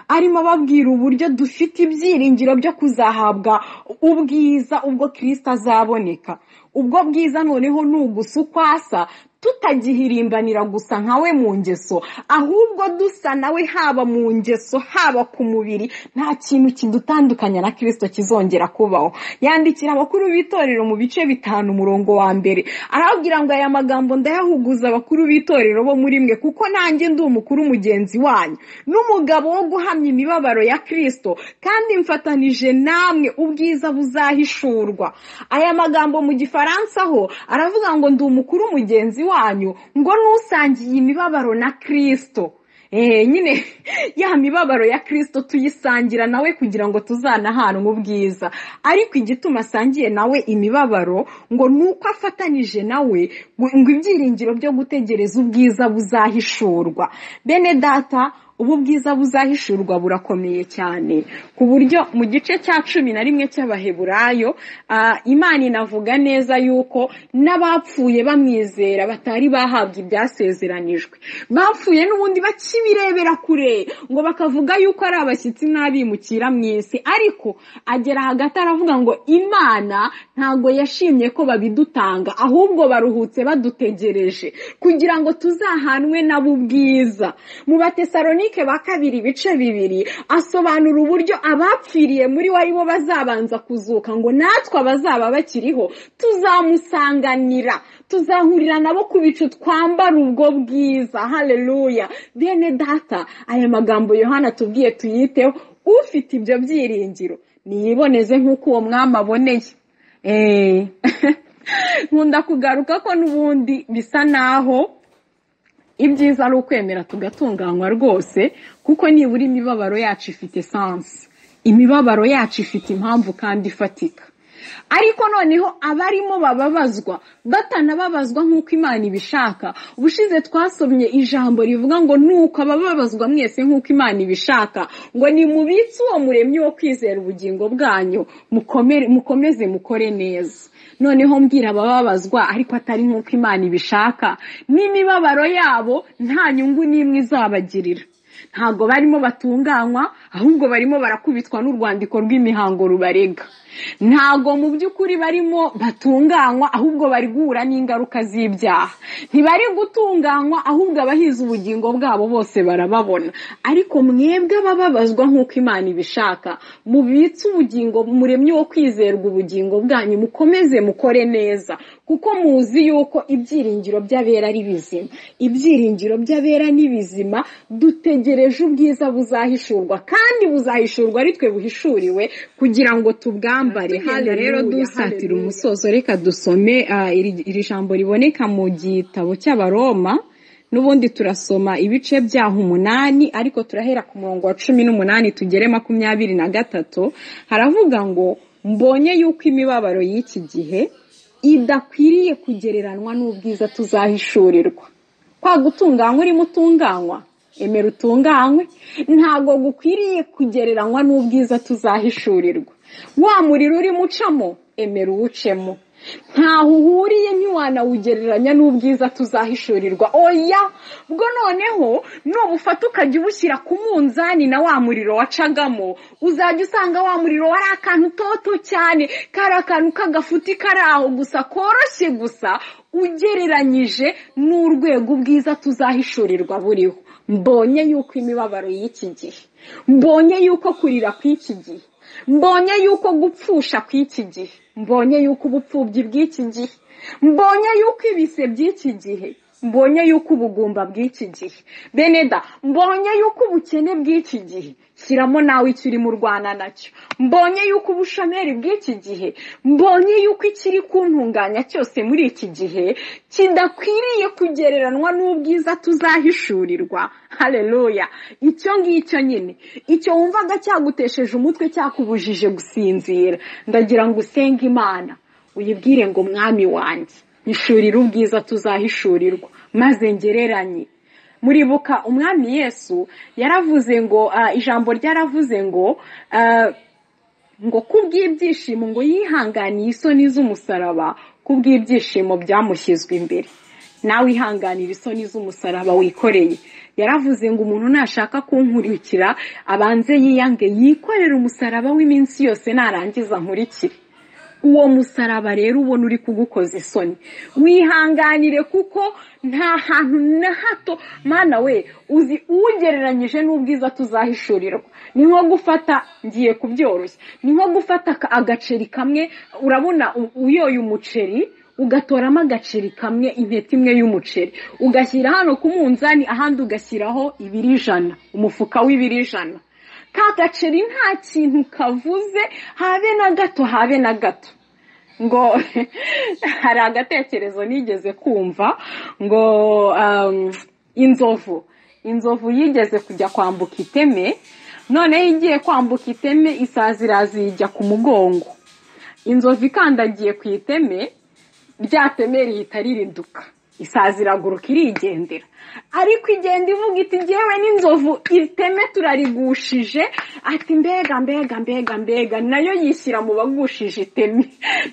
arimo ababwira uburyo dufite ibyiringiro byo kuzahabwa ubwiza ubwo kirisita azaboneka ubwo bwiza noneho ni ugusa uko asa tutagihirimbanira gusa nkawe mu ngeso ahubwo dusa nawe haba mu ngeso haba ku mubiri nta kintu kidutandukanya na kirisito kizongera kubaho yandikira abakuru b'itorero mu bice bitanu umurongo wa mbere arababwira ngo aya magambo ndayahuguza abakuru b'itorero bo muri mwe kuko nanjye ndi umukuru mugenzi wanyu n'umugabo wo guhamya imibabaro ya kirisito kandi mfatanije namwe ubwiza buzahishurwa aya magambo mu gifaransa ho aravuga ngo ndi umukuru mugenzi wanyu wanyu ngo n'usangiye imibabaro na kirisito nyine ya mibabaro ya kirisito tuyisangira nawe kugira ngo tuzanahanwe ubwiza ariko igituma asangiye nawe imibabaro ngo ni uko afatanije nawe ngo ibyiringiro byo gutegereza ubwiza buzahishurwa bene data ubu bwiza buzahishurwa burakomeye cyane ku buryo mu gice cya cumi na rimwe cy'abaheburayo imana inavuga neza yuko n'abapfuye bamwizera batari bahabwa ibyasezeranijwe bapfuye n'ubundi bakibirebera kure ngo bakavuga yuko ari abashyitsi n'abimukira mu isi ariko agera hagati aravuga ngo imana ntabwo yashimye ko babidutanga ahubwo baruhutse badutegereje kugira ngo tuzahanwe nabo ubwiza mu batesaroni ba kabiri ibice bibiri asobanura uburyo abapfiriye muri we aribo bazabanza kuzuka ngo natwe abazaba bakiriho tuzamusanganira tuzahurira nabo ku bicu twambara ubwo bwiza hareruya bene data aya magambo yohana tubwiye tuyiteho ufite ibyo byiringiro niyiboneze nk'uko uwo mwami aboneye nkunda kugaruka ko n'ubundi bisa naho ibyiza ari ukwemera tugatunganywa rwose kuko nibura imibabaro yacu ifite esanse imibabaro yacu ifite impamvu kandi ifatika ariko noneho abarimo bababazwa batanababazwa nk'uko imana ibishaka ubushize twasomye ijambo rivuga ngo nuko abababazwa mwese nk'uko imana ibishaka ngo nimubitse uwo muremyi wo kwizera ubugingo bwanyu mukomeze mukore neza noneho mbwira abababazwa ariko atari nk'uko imana ibishaka n'imibabaro yabo nta nyungu n'imwe izabagirira ntabwo barimo batunganywa ahubwo barimo barakubitwa n'urwandiko rw'imihango rubarega ntabwo mu by'ukuri barimo batunganywa ahubwo bari guhura n'ingaruka z'ibyaha ntibari gutunganywa ahubwo abahize ubugingo bwabo bose barababona ariko mwebwe abababazwa nk'uko imana ibishaka mubitse ubugingo muremye wo kwizerwa ubugingo bwanyu mukomeze mukore neza kuko muzi yuko ibyiringiro by'abera ari bizima ibyiringiro by'abera ni bizima dutegereje ubwiza buzahishurwa kandi buzahishurwa ari twe buhishuriwe kugira ngo tubwambe twambare hano rero dusatira umusozo reka dusome iri jambo riboneka mu gitabo cy'abaroma n'ubundi turasoma ibice byaho umunani ariko turahera ku murongo wa cumi n'umunani tugere makumyabiri na gatatu haravuga ngo mbonye yuko imibabaro y'iki gihe idakwiriye kugereranywa n'ubwiza tuzahishurirwa kwa gutunganywa urimo utunganywa emera utunganywe ntabwo gukwiriye kugereranywa n'ubwiza tuzahishurirwa wa muriro urimo ucamo emera uwucemo ntaho uhuriye ntiwanawugereranya n'ubwiza tuzahishurirwa oya bwo noneho nubufata ukajya ubushyira ku munzani na wa muriro wacagamo uzajya usanga wa muriro wari akantu toto cyane kari akantu k'agafuti kari aho gusa koroshye gusa ugereranyije n'urwego ubwiza tuzahishurirwa buriho mbonye yuko imibabaro y'iki gihe mbonye yuko kurira kw'iki gihe mbonye yuko gupfusha kw'iki gihe mbonye yuko ubupfubyi bw'iki gihe mbonye yuko ibise by'iki gihe mbonye yuko ubugumba bw'iki gihe beneda mbonye yuko ubukene bw'iki gihe shyiramo nawe icyo urimo urwana nacyo mbonye yuko ubushomeri bw'iki gihe mbonye yuko ikiri kuntunganya cyose muri iki gihe kidakwiriye kugereranywa n'ubwiza tuzahishurirwa hareruya icyo ngicyo nyine icyo wumvaga cyagutesheje umutwe cyakubujije gusinzira ndagira ngo usenge imana uyibwire ngo mwami wanjye ishurire ubwiza tuzahishurirwa maze ngereranye muribuka umwami yesu yaravuze ngo ijambo ryaravuze ngo ngo kubw'ibyishimo ngo yihanganiye isoni z'umusaraba kubw'ibyishimo byamushyizwe imbere nawe ihanganira isoni z'umusaraba wikoreye yaravuze ngo umuntu nashaka kunkurikira abanze yiyange yikorera umusaraba w'iminsi yose narangiza nkurikire uwo musaraba rero ubona uri kugukoza isoni wihanganire kuko nta hantu na hato mwana we uzi ugereranyije n'ubwiza tuzahishurirwa ni nko gufata ngiye kubyoroshya ni nko gufata agaceri kamwe urabona uyoye umuceri ugatoramo agaceri kamwe intete imwe y'umuceri ugashyira hano ku munzani ahandi ugashyiraho ibiri ijana umufuka w'ibiri ijana ka gaceri nta kintu kavuze habe na gato habe na gato ngo hari agatekerezo nigeze kumva ngo inzovu inzovu yigeze kujya kwambuka iteme noneho igiye kwambuka iteme isazi iraza ijya ku mugongo inzovu ikandagiye ku iteme rya teme rihita ririduka isazi iraguruka irigendera ariko igenda ivuga iti ngewe n'inzovu iteme turarigushije ati mbega mbega mbega mbega nayo yishyira mu bagushije iteme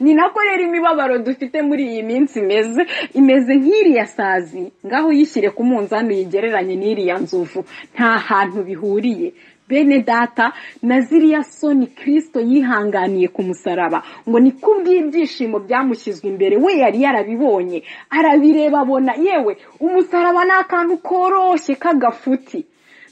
ni nako rero imibabaro dufite muri iyi minsi imeze imeze nk'iriya sazi ngaho uyishyire ku munzani uyigereranye n'iriya nzovu nta hantu bihuriye bene data na ziriya soni kirisito yihanganiye ku musaraba ngo ni kubw'ibyishimo byamushyizwe imbere we yari yarabibonye arabireba abona yewe umusaraba ni akantu koroshye k'agafuti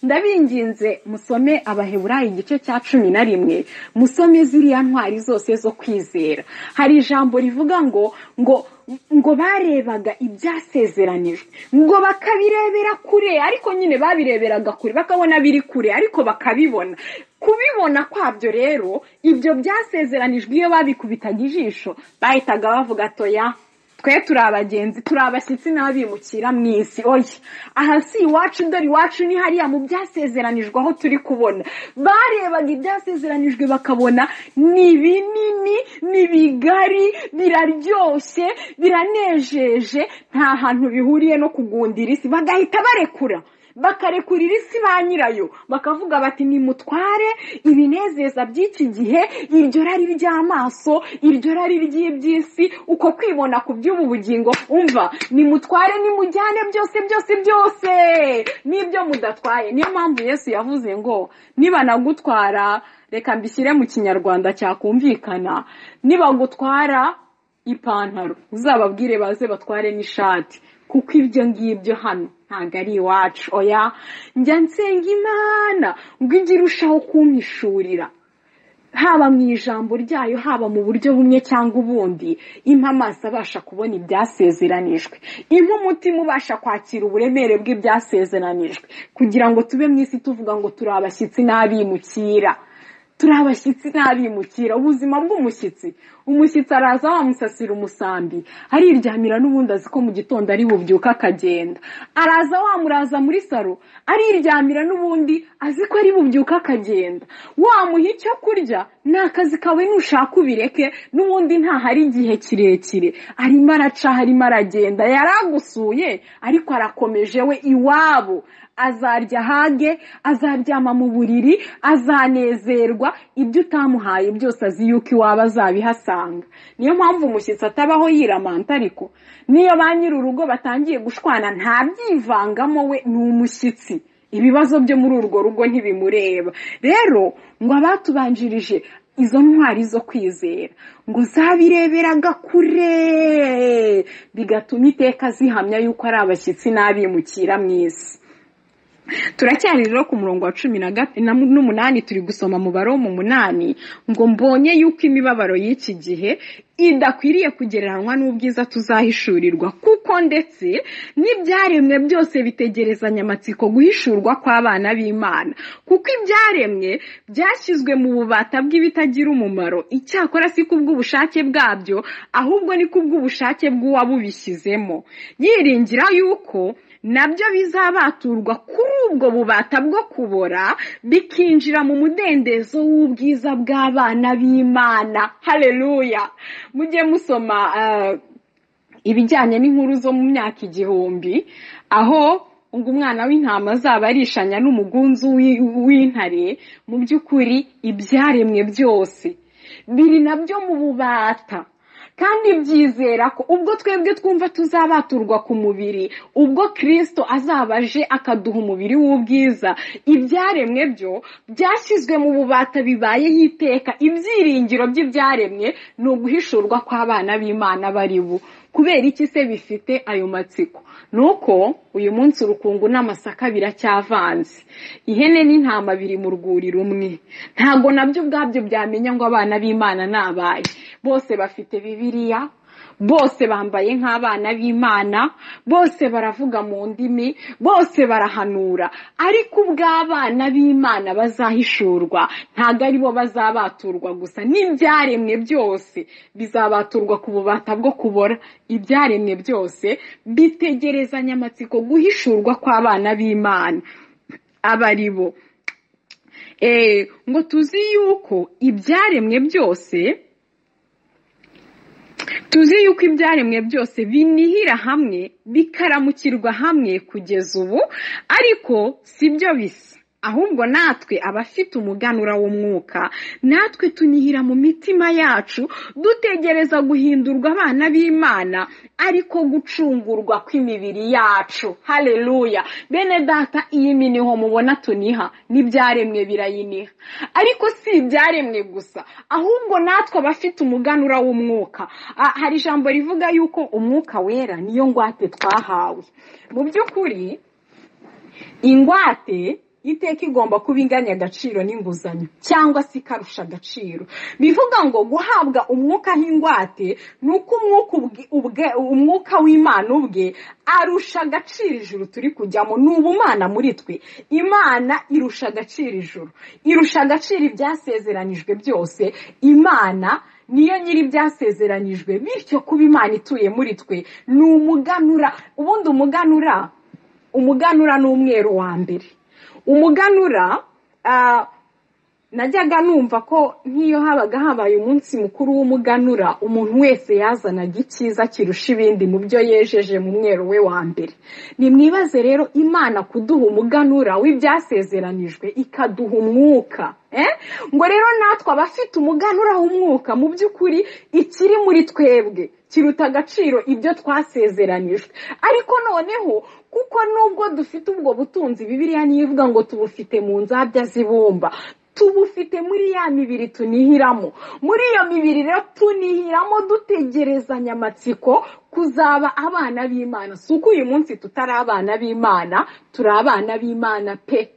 ndabinginze musome abaheburayi igice cya cumi na rimwe musome ziriya ntwari zose zo kwizera hari ijambo rivuga ngo ngo ngo barebaga ibyasezeranijwe ngo bakabirebera kure ariko nyine babireberaga kure bakabona biri kure ariko bakabibona kubibona kwabyo rero ibyo byasezeranijwe iyo babikubitaga ijisho bahitaga bavuga atoya twe turi abagenzi turi abashyitsi n'abimukira mu isi oya aha si iwacu dore iwacu ni hariya mu byasezeranijwe aho turi kubona barebaga ibyasezeranijwe bakabona ni binini ni bigari biraryoshye biranejeje nta hantu bihuriye no kugundira isi bagahita barekura bakarekurira isi ba nyirayo bakavuga bati nimutware ibinezeza by'iki gihe iryo rari ry'amaso iryo rari ry'iby'isi uko kwibona ku by'ubu bugingo umva nimutware nimujyane byose byose byose n'ibyo mudatwaye niyo mpamvu yesu yavuze ngo nibanagutwara reka mbishyire mu kinyarwanda cyakumvikana nibagutwara ipantaro uzababwire baze batware n'ishati kuko ibyo ngibyo hano ntabwo ari iwacu oya njya nsenga imana ngo ijye irushaho kumpishurira haba mu ijambo ryayo haba mu buryo bumwe cyangwa ubundi impa amaso abasha kubona ibyasezeranijwe impa umutima ubasha kwakira uburemere bw'ibyasezeranijwe kugira ngo tube mu isi tuvuga ngo turi abashyitsi n'abimukira turi abashyitsi ntarimukira ubuzima bw'umushyitsi umushyitsi araza wamusasira umusambi ariryamira n'ubundi azi ko mu gitondo ari bubyuka akagenda araza wamuraza muri saro ariryamira n'ubundi azi ko ari bubyuka akagenda wamuha icyo kurya ni akazi kawe nushaka ubireke n'ubundi ntahari igihe kirekire arimo araca arimo aragenda yaragusuye ariko arakomeje we iwabo azarya hage azaryama mu buriri azanezerwa ibyo utamuhaye byose azi yuko iwaba azabihasanga niyo mpamvu umushyitsi atabaho yiramanta ariko niyo ba nyir'urugo batangiye gushwana ntabyivangamo we ni umushyitsi ibibazo byo muri urwo rugo ntibimureba rero ngo abatubanjirije izo ntwari zo kwizera ngo zabireberaga kure bigatuma iteka zihamya yuko ari abashyitsi n'abimukira mu isi turacyari rero ku murongo wa cumi n'umunani turi gusoma umubare wo mu munani ngo mbonye yuko imibabaro y'iki gihe idakwiriye kugereranywa n'ubwiza tuzahishurirwa kuko ndetse n'ibyaremwe byose bitegerezanya amatsiko guhishurwa kw'abana b'imana kuko ibyaremwe byashyizwe mu bubata bw'ibitagira umumaro icyakora si kubw'ubushake bwabyo ahubwo ni kubw'ubushake bw'uwabubishyizemo yiringira yuko nabyo bizabaturwa kuri ubwo bubata bwo kubora bikinjira mu mudendezo w'ubwiza bw'abana b'imana hareruya mujye musoma ibijyanye n'inkuru zo mu myaka igihumbi aho ngo umwana w'intama azaba arishanya n'umugunzu w'intare mu by'ukuri ibyaremwe byose biri nabyo mu bubata kandi byizera ko ubwo twebwe twumva tuzabaturwa ku mubiri ubwo kirisito azaba aje akaduha umubiri w'ubwiza ibyaremwe byo byashyizwe mu bubata bibayeho iteka ibyiringiro by'ibyaremwe ni uguhishurwa kw'abana b'imana bari bu kubera iki se bifite ayo matsiko ni uko uyu munsi urukungu n'amasaka biracyavanze ihene n'intama biri mu rwuri rumwe ntabwo nabyo ubwabyo byamenya ngo abana b'imana ni abaye bose bafite bibiriya bose bambaye nk'abana b'imana bose baravuga mu ndimi bose barahanura ariko ubw'abana b'imana bazahishurwa ntabwo ari bo bazabaturwa gusa n'ibyaremwe byose bizabaturwa ku bubata bwo kubora ibyaremwe byose bitegerezanya amatsiko guhishurwa kw'abana b'imana aba ari bo ngo tuzi yuko ibyaremwe byose tuzi yuko ibyaremwe byose binihira hamwe bikaramukirwa hamwe kugeza ubu ariko si byo bisa ahubwo natwe abafite umuganura w'umwuka natwe tunihira mu mitima yacu dutegereza guhindurwa abana b'imana ariko gucungurwa kw'imibiri yacu hareruya bene data iyi miniho mubona tuniha n'ibyaremwe birayiniha ariko si ibyaremwe gusa ahubwo natwe abafite umuganura w'umwuka hari ijambo rivuga yuko umwuka wera niyo ngwate twahawe mu by'ukuri ingwate iteka igomba kuba inganya agaciro n'inguzanyo cyangwa se ikarusha agaciro bivuga ngo guhabwa umwuka nk'ingwate ni uko umwuka w'imana ubwe arusha agaciro ijuru turi kujyamo ni ubumana muri twe imana irusha agaciro ijuru irusha agaciro ibyasezeranijwe byose imana niyo nyiri ibyasezeranyijwe bityo kuba imana ituye muri twe ni umuganura ubundi umuganura umuganura ni umweru wa mbere umuganura najyaga numva ko nk'iyo habaga habaye umunsi mukuru w'umuganura umuntu wese yazanaga icyiza kirusha ibindi mu byo yejeje mu mwero we wa mbere nimwibaze rero imana kuduha umuganura w'ibyasezeranijwe ikaduha umwuka ngo rero natwe abafite umuganura w'umwuka mu by'ukuri ikiri muri twebwe kiruta agaciro ibyo twasezeranijwe ariko noneho kuko nubwo dufite ubwo butunzi bibiriya nivuga ngo tubufite mu nzabya zibumba tubufite muri ya mibiri tunihiramo muri iyo mibiri rero tunihiramo dutegerezanya amatsiko kuzaba abana b'imana si uko uyu munsi tutari abana b'imana turi abana b'imana pe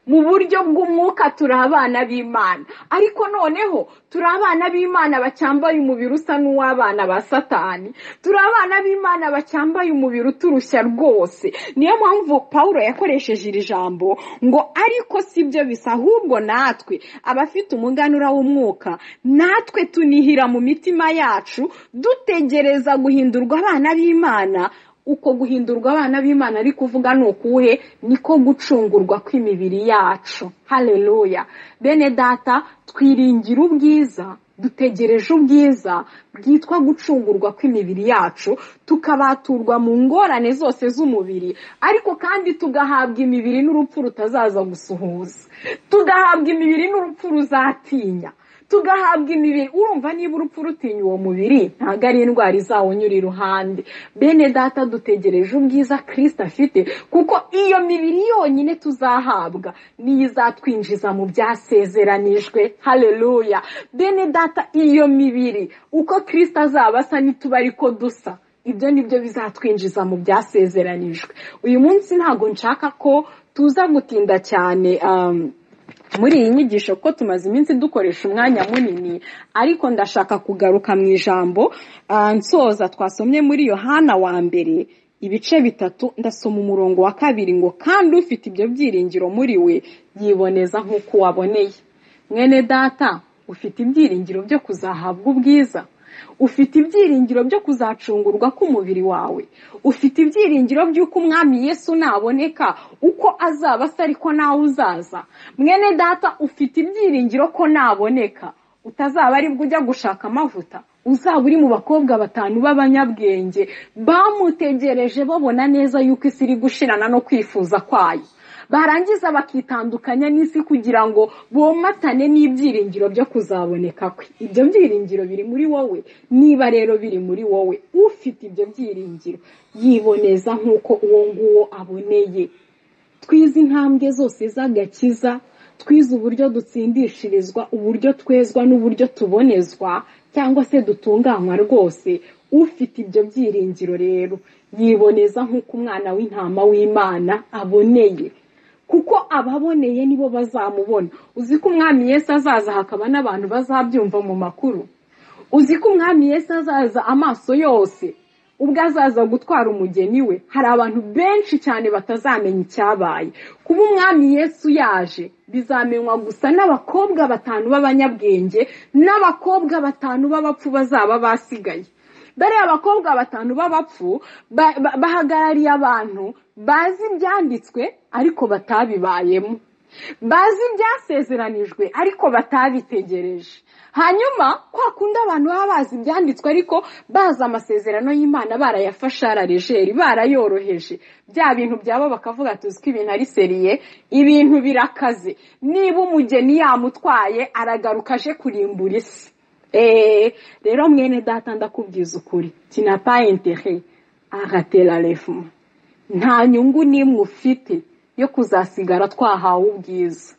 mu buryo bw'umwuka turi abana b'imana ariko noneho turi abana b'imana bacyambaye umubiri usa n'uw'abana ba satani turi abana b'imana bacyambaye umubiri uturushya rwose niyo mpamvu paul yakoresheje iri jambo ngo ariko si byo bisa ahubwo natwe abafite umuganura w'umwuka natwe tunihira mu mitima yacu dutegereza guhindurwa abana b'imana uko guhindurwa abana b'imana ari kuvuga ni ukuhe niko gucungurwa kw'imibiri yacu hareruya bene data twiringira ubwiza dutegereje ubwiza bwitwa gucungurwa kw'imibiri yacu tukabaturwa mu ngorane zose z'umubiri ariko kandi tugahabwa imibiri n'urupfu rutazaza gusuhuza tugahabwa imibiri n'urupfu ruzatinya tugahabwa imibiri urumva niba urupfu rutinya uwo mubiri ntabwo ari indwara izawunyura iruhande bene data dutegereje ubwiza kirisita afite kuko iyo mibiri yonyine tuzahabwa niyo izatwinjiza mu byasezeranijwe hareruya bene data iyo mibiri uko kirisita azaba asa n'ituba ariko dusa ibyo nibyo bizatwinjiza mu byasezeranijwe uyu munsi ntabwo nshaka ko tuza gutinda cyane muri iyi nyigisho ko tumaze iminsi dukoresha umwanya munini ariko ndashaka kugaruka mu ijambo nsoza twasomye muri yohana wa mbere ibice bitatu ndasoma umurongo wa kabiri ngo kandi ufite ibyo byiringiro muri we yiboneza nk'uko waboneye mwene data ufite ibyiringiro byo kuzahabwa ubwiza ufite ibyiringiro byo kuzacungurwa k'umubiri wawe ufite ibyiringiro by'uko umwami yesu naboneka uko azaba asa ariko nawe uzaza mwene data ufite ibyiringiro ko naboneka utazaba aribwo ujya gushaka amavuta uzaba uri mu bakobwa batanu b'abanyabwenge bamutegereje babona neza yuko isi iri gushirana no kwifuza kwayo barangiza bakitandukanya n'isi kugira ngo bomatane n'ibyiringiro byo kuzaboneka kwe ibyo byiringiro biri muri wowe niba rero biri muri wowe ufite ibyo byiringiro yiboneza nk'uko uwo nguwo aboneye twize intambwe zose z'agakiza twize uburyo dutsindishirizwa uburyo twezwa n'uburyo tubonezwa cyangwa se dutunganywa rwose ufite ibyo byiringiro rero yiboneza nk'uko umwana w'intama w'imana aboneye kuko ababoneye nibo bazamubona uzi ko umwami Yesu azaza hakaba n'abantu bazabyumva mu makuru uzi ko umwami Yesu azaza amaso yose ubwo azaza gutwara umugeni we hari abantu benshi cyane batazamenya icyabaye kuba umwami Yesu yaje bizamenywa gusa n'abakobwa batanu b'abanyabwenge n'abakobwa batanu b'abapfu bazaba basigaye dore abakobwa batanu b'abapfu bahagarariye abantu bazi ibyanditswe ariko batabibayemo bazi ibyasezeranijwe ariko batabitegereje hanyuma kwa kundi abantu baba bazi ibyanditswe ariko bazi amasezerano y'imana barayafashe araregeri barayoroheje bya bintu byabo bakavuga tuzi ko ibintu ari seriye ibintu birakaze niba umugeni yamutwaye aragaruka aje kurimbura isi rero mwene data ndakubwiza ukuri tinapa intere agatera refu nta nyungu n'imwe ufite yo kuzasigara twahawe ubwiza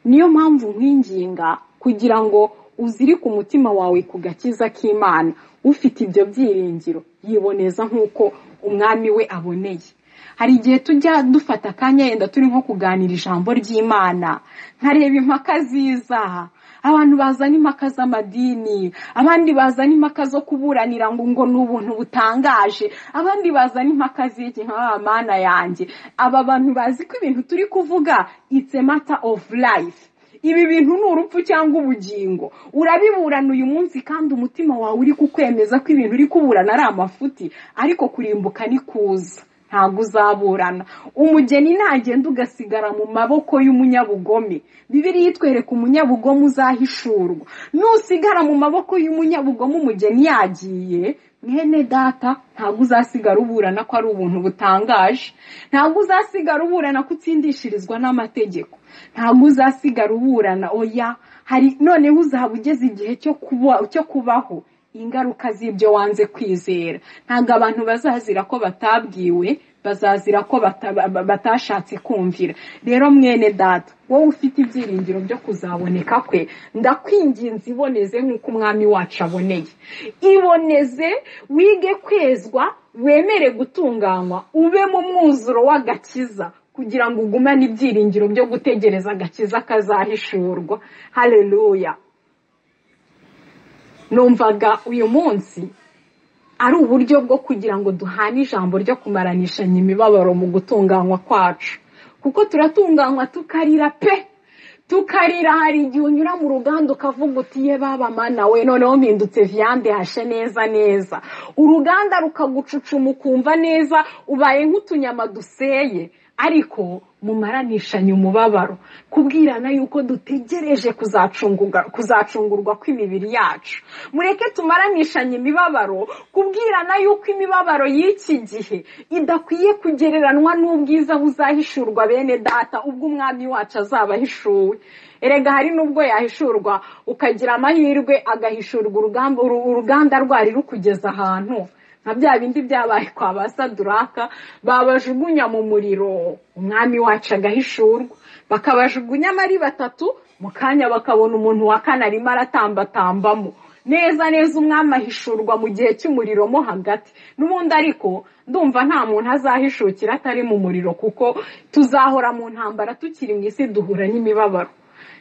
niyo mpamvu nkwinginga kugira ngo uzirike umutima wawe ku gakiza k'imana ufite ibyo byiringiro yiboneza nk'uko umwami we aboneye hari igihe tujya dufata akanya yenda turi nko kuganira ijambo ry'imana nkareba impaka ziza abantu bazana impaka z'amadini abandi bazana impaka zo kuburanira ngo ngo ni ubuntu butangaje abandi bazana impaka z'iki nka mana yanjye aba bantu bazi ko ibintu turi kuvuga it's a matter of life ibi bintu ni urupfu cyangwa ubugingo urabiburana uyu munsi kandi umutima wawe uri kukwemeza ko ibintu uri kuburana ari amafuti ariko kurimbuka ni kuza ntabwo uzaburana umugeni ntagenda ugasigara mu maboko y'umunyabugome bibiriya itwereka umunyabugome uzahishurwa nusigara mu maboko y'umunyabugome umugeni yagiye mwene data ntabwo uzasigara uburana ko ari ubuntu butangaje ntabwo uzasigara uburana ko utsindishirizwa n'amategeko ntabwo uzasigara uburana oya hari noneho uzaba ugeze igihe cyo kubaho ingaruka z'ibyo wanze kwizera ntabwo abantu bazazira ko batabwiwe bazazira ko batashatse kumvira rero mwene data wowe ufite ibyiringiro byo kuzaboneka kwe ndakwinginze iboneze nk'uko umwami wacu aboneye iboneze wige kwezwa wemere gutunganywa ube mu mwuzuro w'agakiza kugira ngo ugumane ibyiringiro byo gutegereza agakiza kazahishurwa hareruya numvaga uyu munsi ari uburyo bwo kugira ngo duhane ijambo ryo kumaranishanya imibabaro mu gutunganywa kwacu kuko turatunganywa tukarira pe tukarira hari igihe unyura mu ruganda ukavuga uti ye baba mana we noneho mpindutse viyande hashe neza neza uruganda rukagucucuma ukumva neza ubaye nk'utunyama duseye ariko mumaranishanye umubabaro kubwirana yuko dutegereje kuzacungurwa kw'imibiri yacu mureke tumaranishanye imibabaro kubwirana yuko imibabaro y'iki gihe idakwiye kugereranwa n'ubwiza buzahishurwa bene data ubwo umwami wacu azaba ahishuwe erega hari n'ubwo yahishurwa ukagira amahirwe agahishurwa uruganda rwari rukugeza ahantu nka bya bindi byabaye kwa ba saduraka babajugunya mu muriro umwami wacu agahishurwa bakabajugunyamo ari batatu mu kanya bakabona umuntu wa kane arimo aratambatambamo neza neza umwami ahishurwa mu gihe cy'umuriro mo hagati n'ubundi ariko ndumva nta muntu azahishukira atari mu muriro kuko tuzahora mu ntambara tukiri mu isi duhura n'imibabaro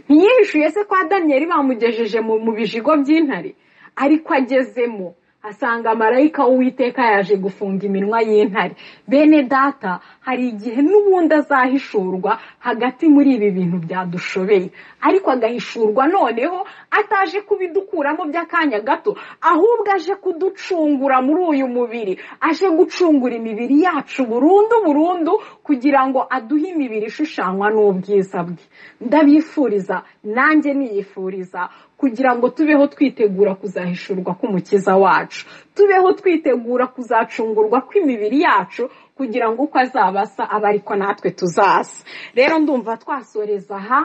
ntiyihishuye se kwa daniyeli bamugejeje mu bijigo by'intare ariko agezemo asanga marayika w'uwiteka yaje gufunga iminwa y'intare bene data hari igihe n'ubundi azahishurwa hagati muri ibi bintu byadushobeye ariko agahishurwa noneho ataje kubidukuramo by'akanya gato ahubwo aje kuducungura muri uyu mubiri aje gucungura imibiri yacu burundu burundu kugira ngo aduhe imibiri ishushanywa n'ubwiza bwe ndabifuriza nanjye niyifuriza kugira ngo tubeho twitegura kuzahishurwa k'umukiza wacu tubeho twitegura kuzacungurwa kw'imibiri yacu kugira ngo uko azabasa aba ariko natwe tuzaza rero ndumva twasoreza aha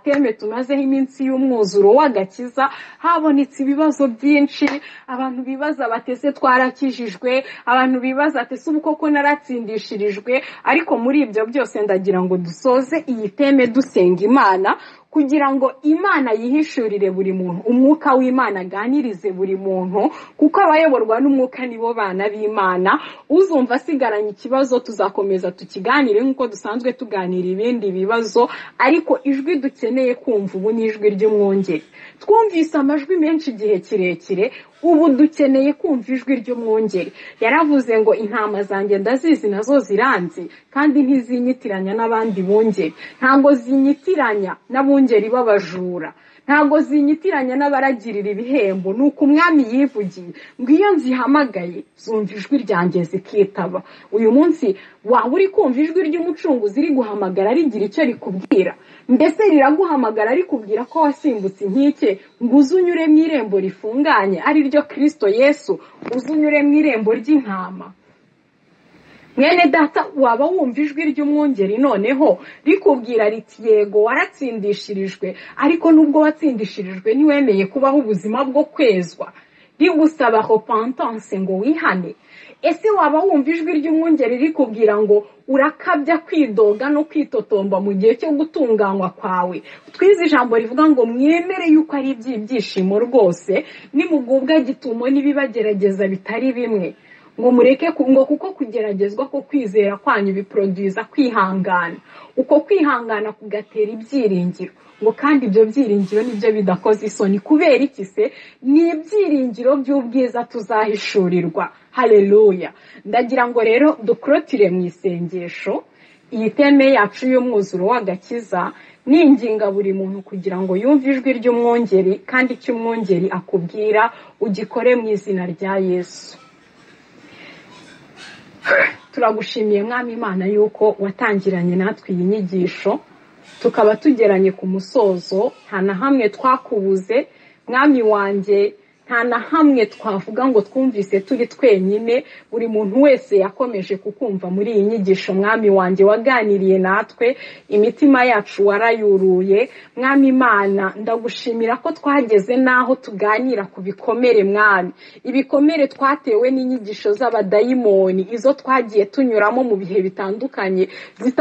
teme tumazeho iminsi y'umwuzuro w'agakiza habonetse ibibazo byinshi abantu bibaza batese twarakijijwe abantu bibaza atese ubukoko naratsindishirijwe ariko muri ibyo byose ndagira ngo dusoze iyi teme dusenga imana kugira ngo imana yihishurire buri muntu umwuka w'imana aganirize buri muntu kuko abayoborwa n'umwuka nibo bana b'imana uzumva asigaranye ikibazo tuzakomeza tukiganire nk'uko dusanzwe tuganira ibindi bibazo ariko ijwi dukeneye kumva ubu ni ijwi ry'umwongere twumvise amajwi menshi igihe kirekire ubu dukeneye kumva ijwi ry'umwongere yaravuze ngo intama zanjye ndazizi nazo ziranzi kandi ntizinyitiranya n'abandi bungeri ntabwo zinyitiranya n'abungeri b'abajura ntabwo zinyitiranya n'abaragirira ibihembo ni uko umwami yivugiye ngo iyo nzihamagaye zumva ijwi ryanjye zikitaba uyu munsi waba uri kumva ijwi ry'umucunguzi riri guhamagara rigira icyo rikubwira mbese riraguhamagara rikubwira ko wasimbutse inkike ngo uze unyure mu irembo rifunganye ari ryo kirisito yesu uze unyure mu irembo ry'intama mwene data waba wumva ijwi ry'umwungeri noneho rikubwira riti yego waratsindishirijwe ariko nubwo watsindishirijwe ntiwemeye kubaho ubuzima bwo kwezwa rigusaba repentanse ngo wihane ese waba wumva ijwi ry'umwungeri rikubwira ngo urakabya kwidoga no kwitotomba mu gihe cyo gutunganywa kwawe twize ijambo rivuga ngo mwemere yuko ari iby'ibyishimo rwose nimugubwa gitumo n'ibibagerageza bitari bimwe ngo mureke ngo kuko kugeragezwa ko kwizera kwanyu biporoduza kwihangana uko kwihangana kugatera ibyiringiro ngo kandi ibyo byiringiro nibyo bidakoze isoni kubera iki se ni ibyiringiro by'ubwiza tuzahishurirwa hareruya ndagira ngo rero dukorotire mu isengesho iyi teme yacu y'umwuzuro w'agakiza ninginga buri muntu kugira ngo yumve ijwi ry'umwongeri kandi icyo umwongeri akubwira ugikore mu izina rya yesu turagushimiye mwami imana yuko watangiranye natwe iyi nyigisho tukaba tugeranye ku musozo nta na hamwe twakubuze mwami wanjye nta na hamwe twavuga ngo twumvise turi twenyine buri muntu wese yakomeje kukumva muri iyi nyigisho mwami wanjye waganiriye natwe imitima yacu warayuruye mwami imana ndagushimira ko twageze n'aho tuganira ku bikomere mwami ibikomere twatewe n'inyigisho z'abadayimoni izo twagiye tunyuramo mu bihe bitandukanye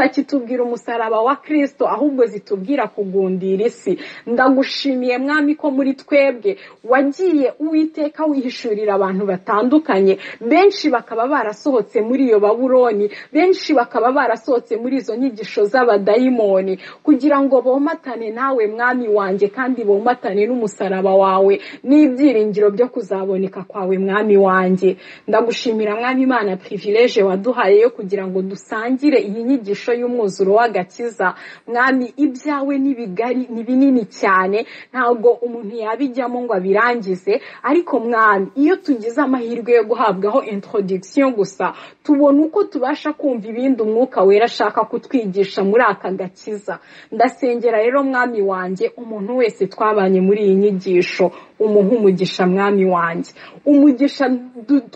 zitakitubwira umusaraba wa kirisito ahubwo zitubwira kugundira isi ndagushimiye mwami ko muri twebwe wagiye uwiteka wihishurira abantu batandukanye benshi bakaba barasohotse muri iyo baburoni benshi bakaba barasohotse muri izo nyigisho z'abadayimoni kugira ngo bomatane nawe mwami wanjye kandi bomatane n'umusaraba wawe n'ibyiringiro byo kuzaboneka kwawe mwami wanjye ndagushimira mwami imana pirivileje waduhaye yo kugira ngo dusangire iyi nyigisho y'umwuzuro w'agakiza mwami ibyawe ni bigari ni binini cyane ntabwo umuntu yabijyamo ngo abirangize ariko mwami iyo tugize amahirwe yo guhabwaho introduction gusa tubona uko tubasha kumva ibindi umwuka wera ashaka kutwigisha muri aka gakiza ndasengera rero mwami wanjye umuntu wese twabanye muri iyi nyigisho umuha umugisha mwami wanjye umugisha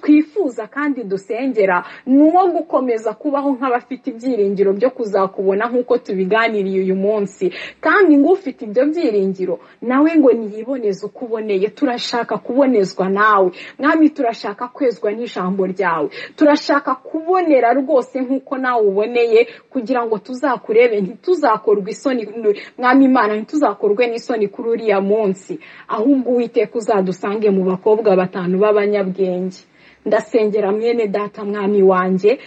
twifuza kandi dusengera ni uwo gukomeza kubaho nk'abafite ibyiringiro byo kuzakubona nk'uko tubiganiriye uyu munsi kandi ng'ufite ibyo byiringiro nawe ngo niyiboneze uko uboneye turashaka kubonezwa nawe mwami turashaka kwezwa n'ijambo ryawe turashaka kubonera rwose nk'uko nawe uboneye kugira ngo tuzakurebe ntituzakorwe isoni mwami imana ntituzakorwe n'isoni kuri uriya munsi ahubwo uwiteka uzadusange mu bakobwa batanu b'abanyabwenge ndasengera mwene data mwami wanjye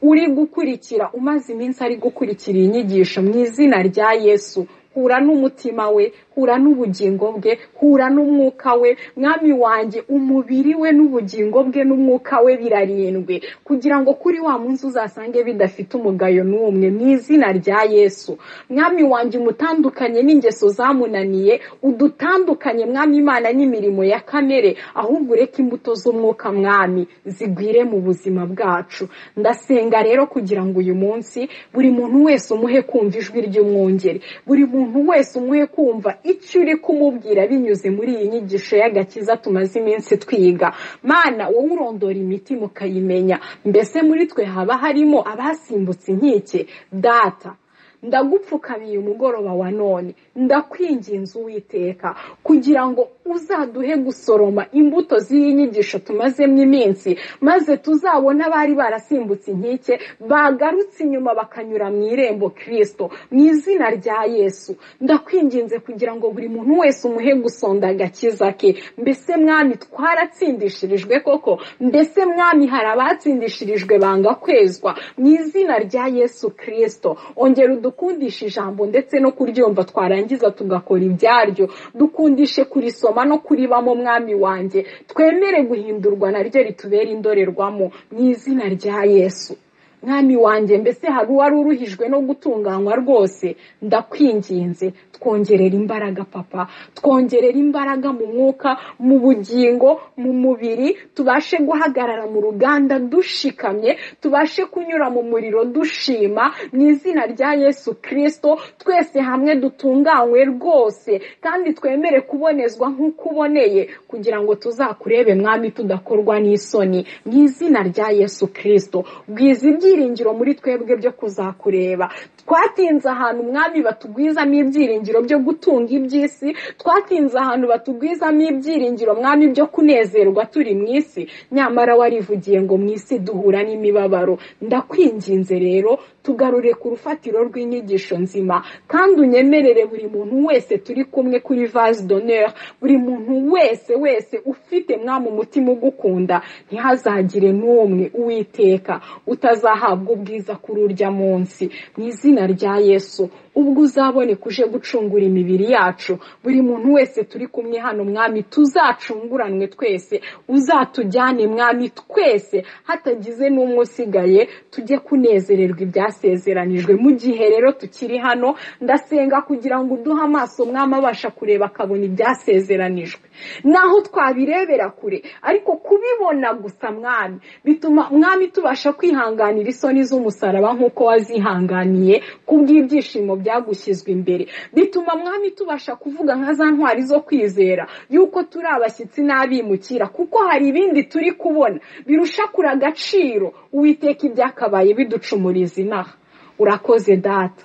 uri gukurikira umaze iminsi ari gukurikira iyi nyigisho mu izina rya yesu hura n'umutima we hura n'ubugingo bwe hura n'umwuka we mwami wanjye umubiri we n'ubugingo bwe n'umwuka we birarindwe kugira ngo kuri wa munsi uzasange bidafite umugayo n'umwe mu izina rya yesu mwami wanjye umutandukanye n'ingeso zamunaniye udutandukanye mwami imana n'imirimo ya kamere ahubwo ureke imbuto z'umwuka mwami zigwire mu buzima bwacu ndasenga rero kugira ngo uyu munsi buri muntu wese umuhe kumva ijwi ry'umwungeri buri muntu wese umuhe kumva icyo uri kumubwira binyuze muri iyi nyigisho y'agakiza tumaze iminsi twiga mana wowe urondora imitima ukayimenya mbese muri twe haba harimo abasimbutse inkike data ndagupfukamiye umugoroba wa none ndakwinginze uwiteka kugira ngo uzaduhe gusoroma imbuto z'iyi nyigisho tumazemo iminsi maze tuzabona abari barasimbutse inkike bagarutse inyuma bakanyura mu irembo kirisito mu izina rya yesu ndakwinginze kugira ngo buri muntu wese umuhe gusonda agakiza ke mbese mwami twaratsindishirijwe koko mbese mwami hari abatsindishirijwe banga kwezwa mu izina rya yesu kirisito ongera udu dukundishe ijambo ndetse no kuryumva twarangiza tugakora ibyaryo dukundishe kurisoma no kuribamo mwami wanjye twemere guhindurwa naryo ritubera indorerwamo mu izina rya yesu mwami wanjye mbese hari uwari uruhijwe no gutunganywa rwose ndakwinginze twongerera imbaraga papa twongerera imbaraga mu mwuka mu bugingo mu mubiri tubashe guhagarara mu ruganda dushikamye tubashe kunyura mu muriro dushima mu izina rya yesu kirisito twese hamwe dutunganywe rwose kandi twemere kubonezwa nk'uko uboneye kugira ngo tuzakurebe mwami tudakorwa n'isoni mu izina rya yesu kirisito bwiza ibyiringiro muri twebwe byo kuzakureba twatinze ahantu umwami batugwizamo ibyiringiro byo gutunga iby'isi twatinze ahantu batugwizamo ibyiringiro mwami byo kunezerwa turi mu isi nyamara warivugiye ngo mu isi duhura n'imibabaro ndakwinginze rero tugarure ku rufatiro rw'inyigisho nzima kandi unyemerere buri muntu wese turi kumwe kuri vase d'honneur buri muntu wese wese ufite mwami umutima ugukunda ntihazagire n'umwe uwiteka utazahabwa ubwiza kuri urya munsi mu izina rya yesu ubwo uzaboneka uje gucungura imibiri yacu buri muntu wese turi kumwe hano mwami tuzacunguranwe twese uzatujyane mwami twese hatagize n'umwe usigaye tujye kunezererwa ibyasezeranijwe mu gihe rero tukiri hano ndasenga kugira ngo uduhe amaso mwami abasha kureba akabona ibyasezeranijwe naho twabirebera kure ariko kubibona gusa mwami bituma mwami tubasha kwihanganira isoni z'umusaraba nk'uko wazihanganiye kubw'ibyishimo bya byagushyizwe imbere bituma mwami tubasha kuvuga nka za ntwari zo kwizera yuko turi abashyitsi n'abimukira kuko hari ibindi turi kubona birusha kuri agaciro uwiteka ibyakabaye biducumuriza inaha urakoze data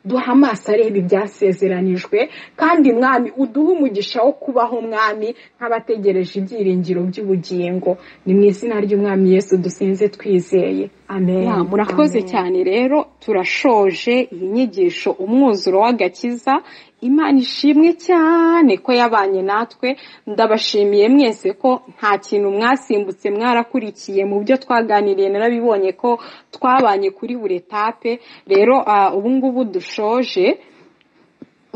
duha amaso areba ibyasezeranijwe kandi mwami uduhe umugisha wo kubaho mwami nk'abategereje ibyiringiro by'ubugingo ni mu izina ry'umwami yesu dusinze twizeye murakoze cyane rero turashoje iyi nyigisho umwuzuro w'agakiza imana ishimwe cyane ko yabanye natwe ndabashimiye mwese ko nta kintu mwasimbutse mwarakurikiye mu byo twaganiriye narabibonye ko twabanye kuri buri etape rero ubu ngubu dushoje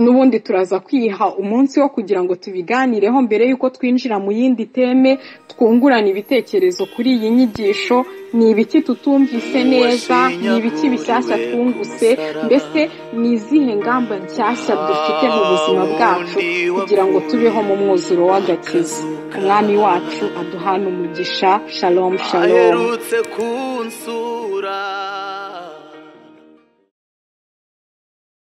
n'ubundi turaza kwiha umunsi wo kugira ngo tubiganireho mbere y'uko twinjira mu yindi teme twungurana ibitekerezo kuri iyi nyigisho ni ibiki tutumvise neza ni ibiki bishyashya twungutse mbese ni izihe ngamba nshyashya dufite mu buzima bwacu kugira ngo tubeho mu mwuzuro w'agakiza umwami wacu aduhana umugisha shalomu shalomu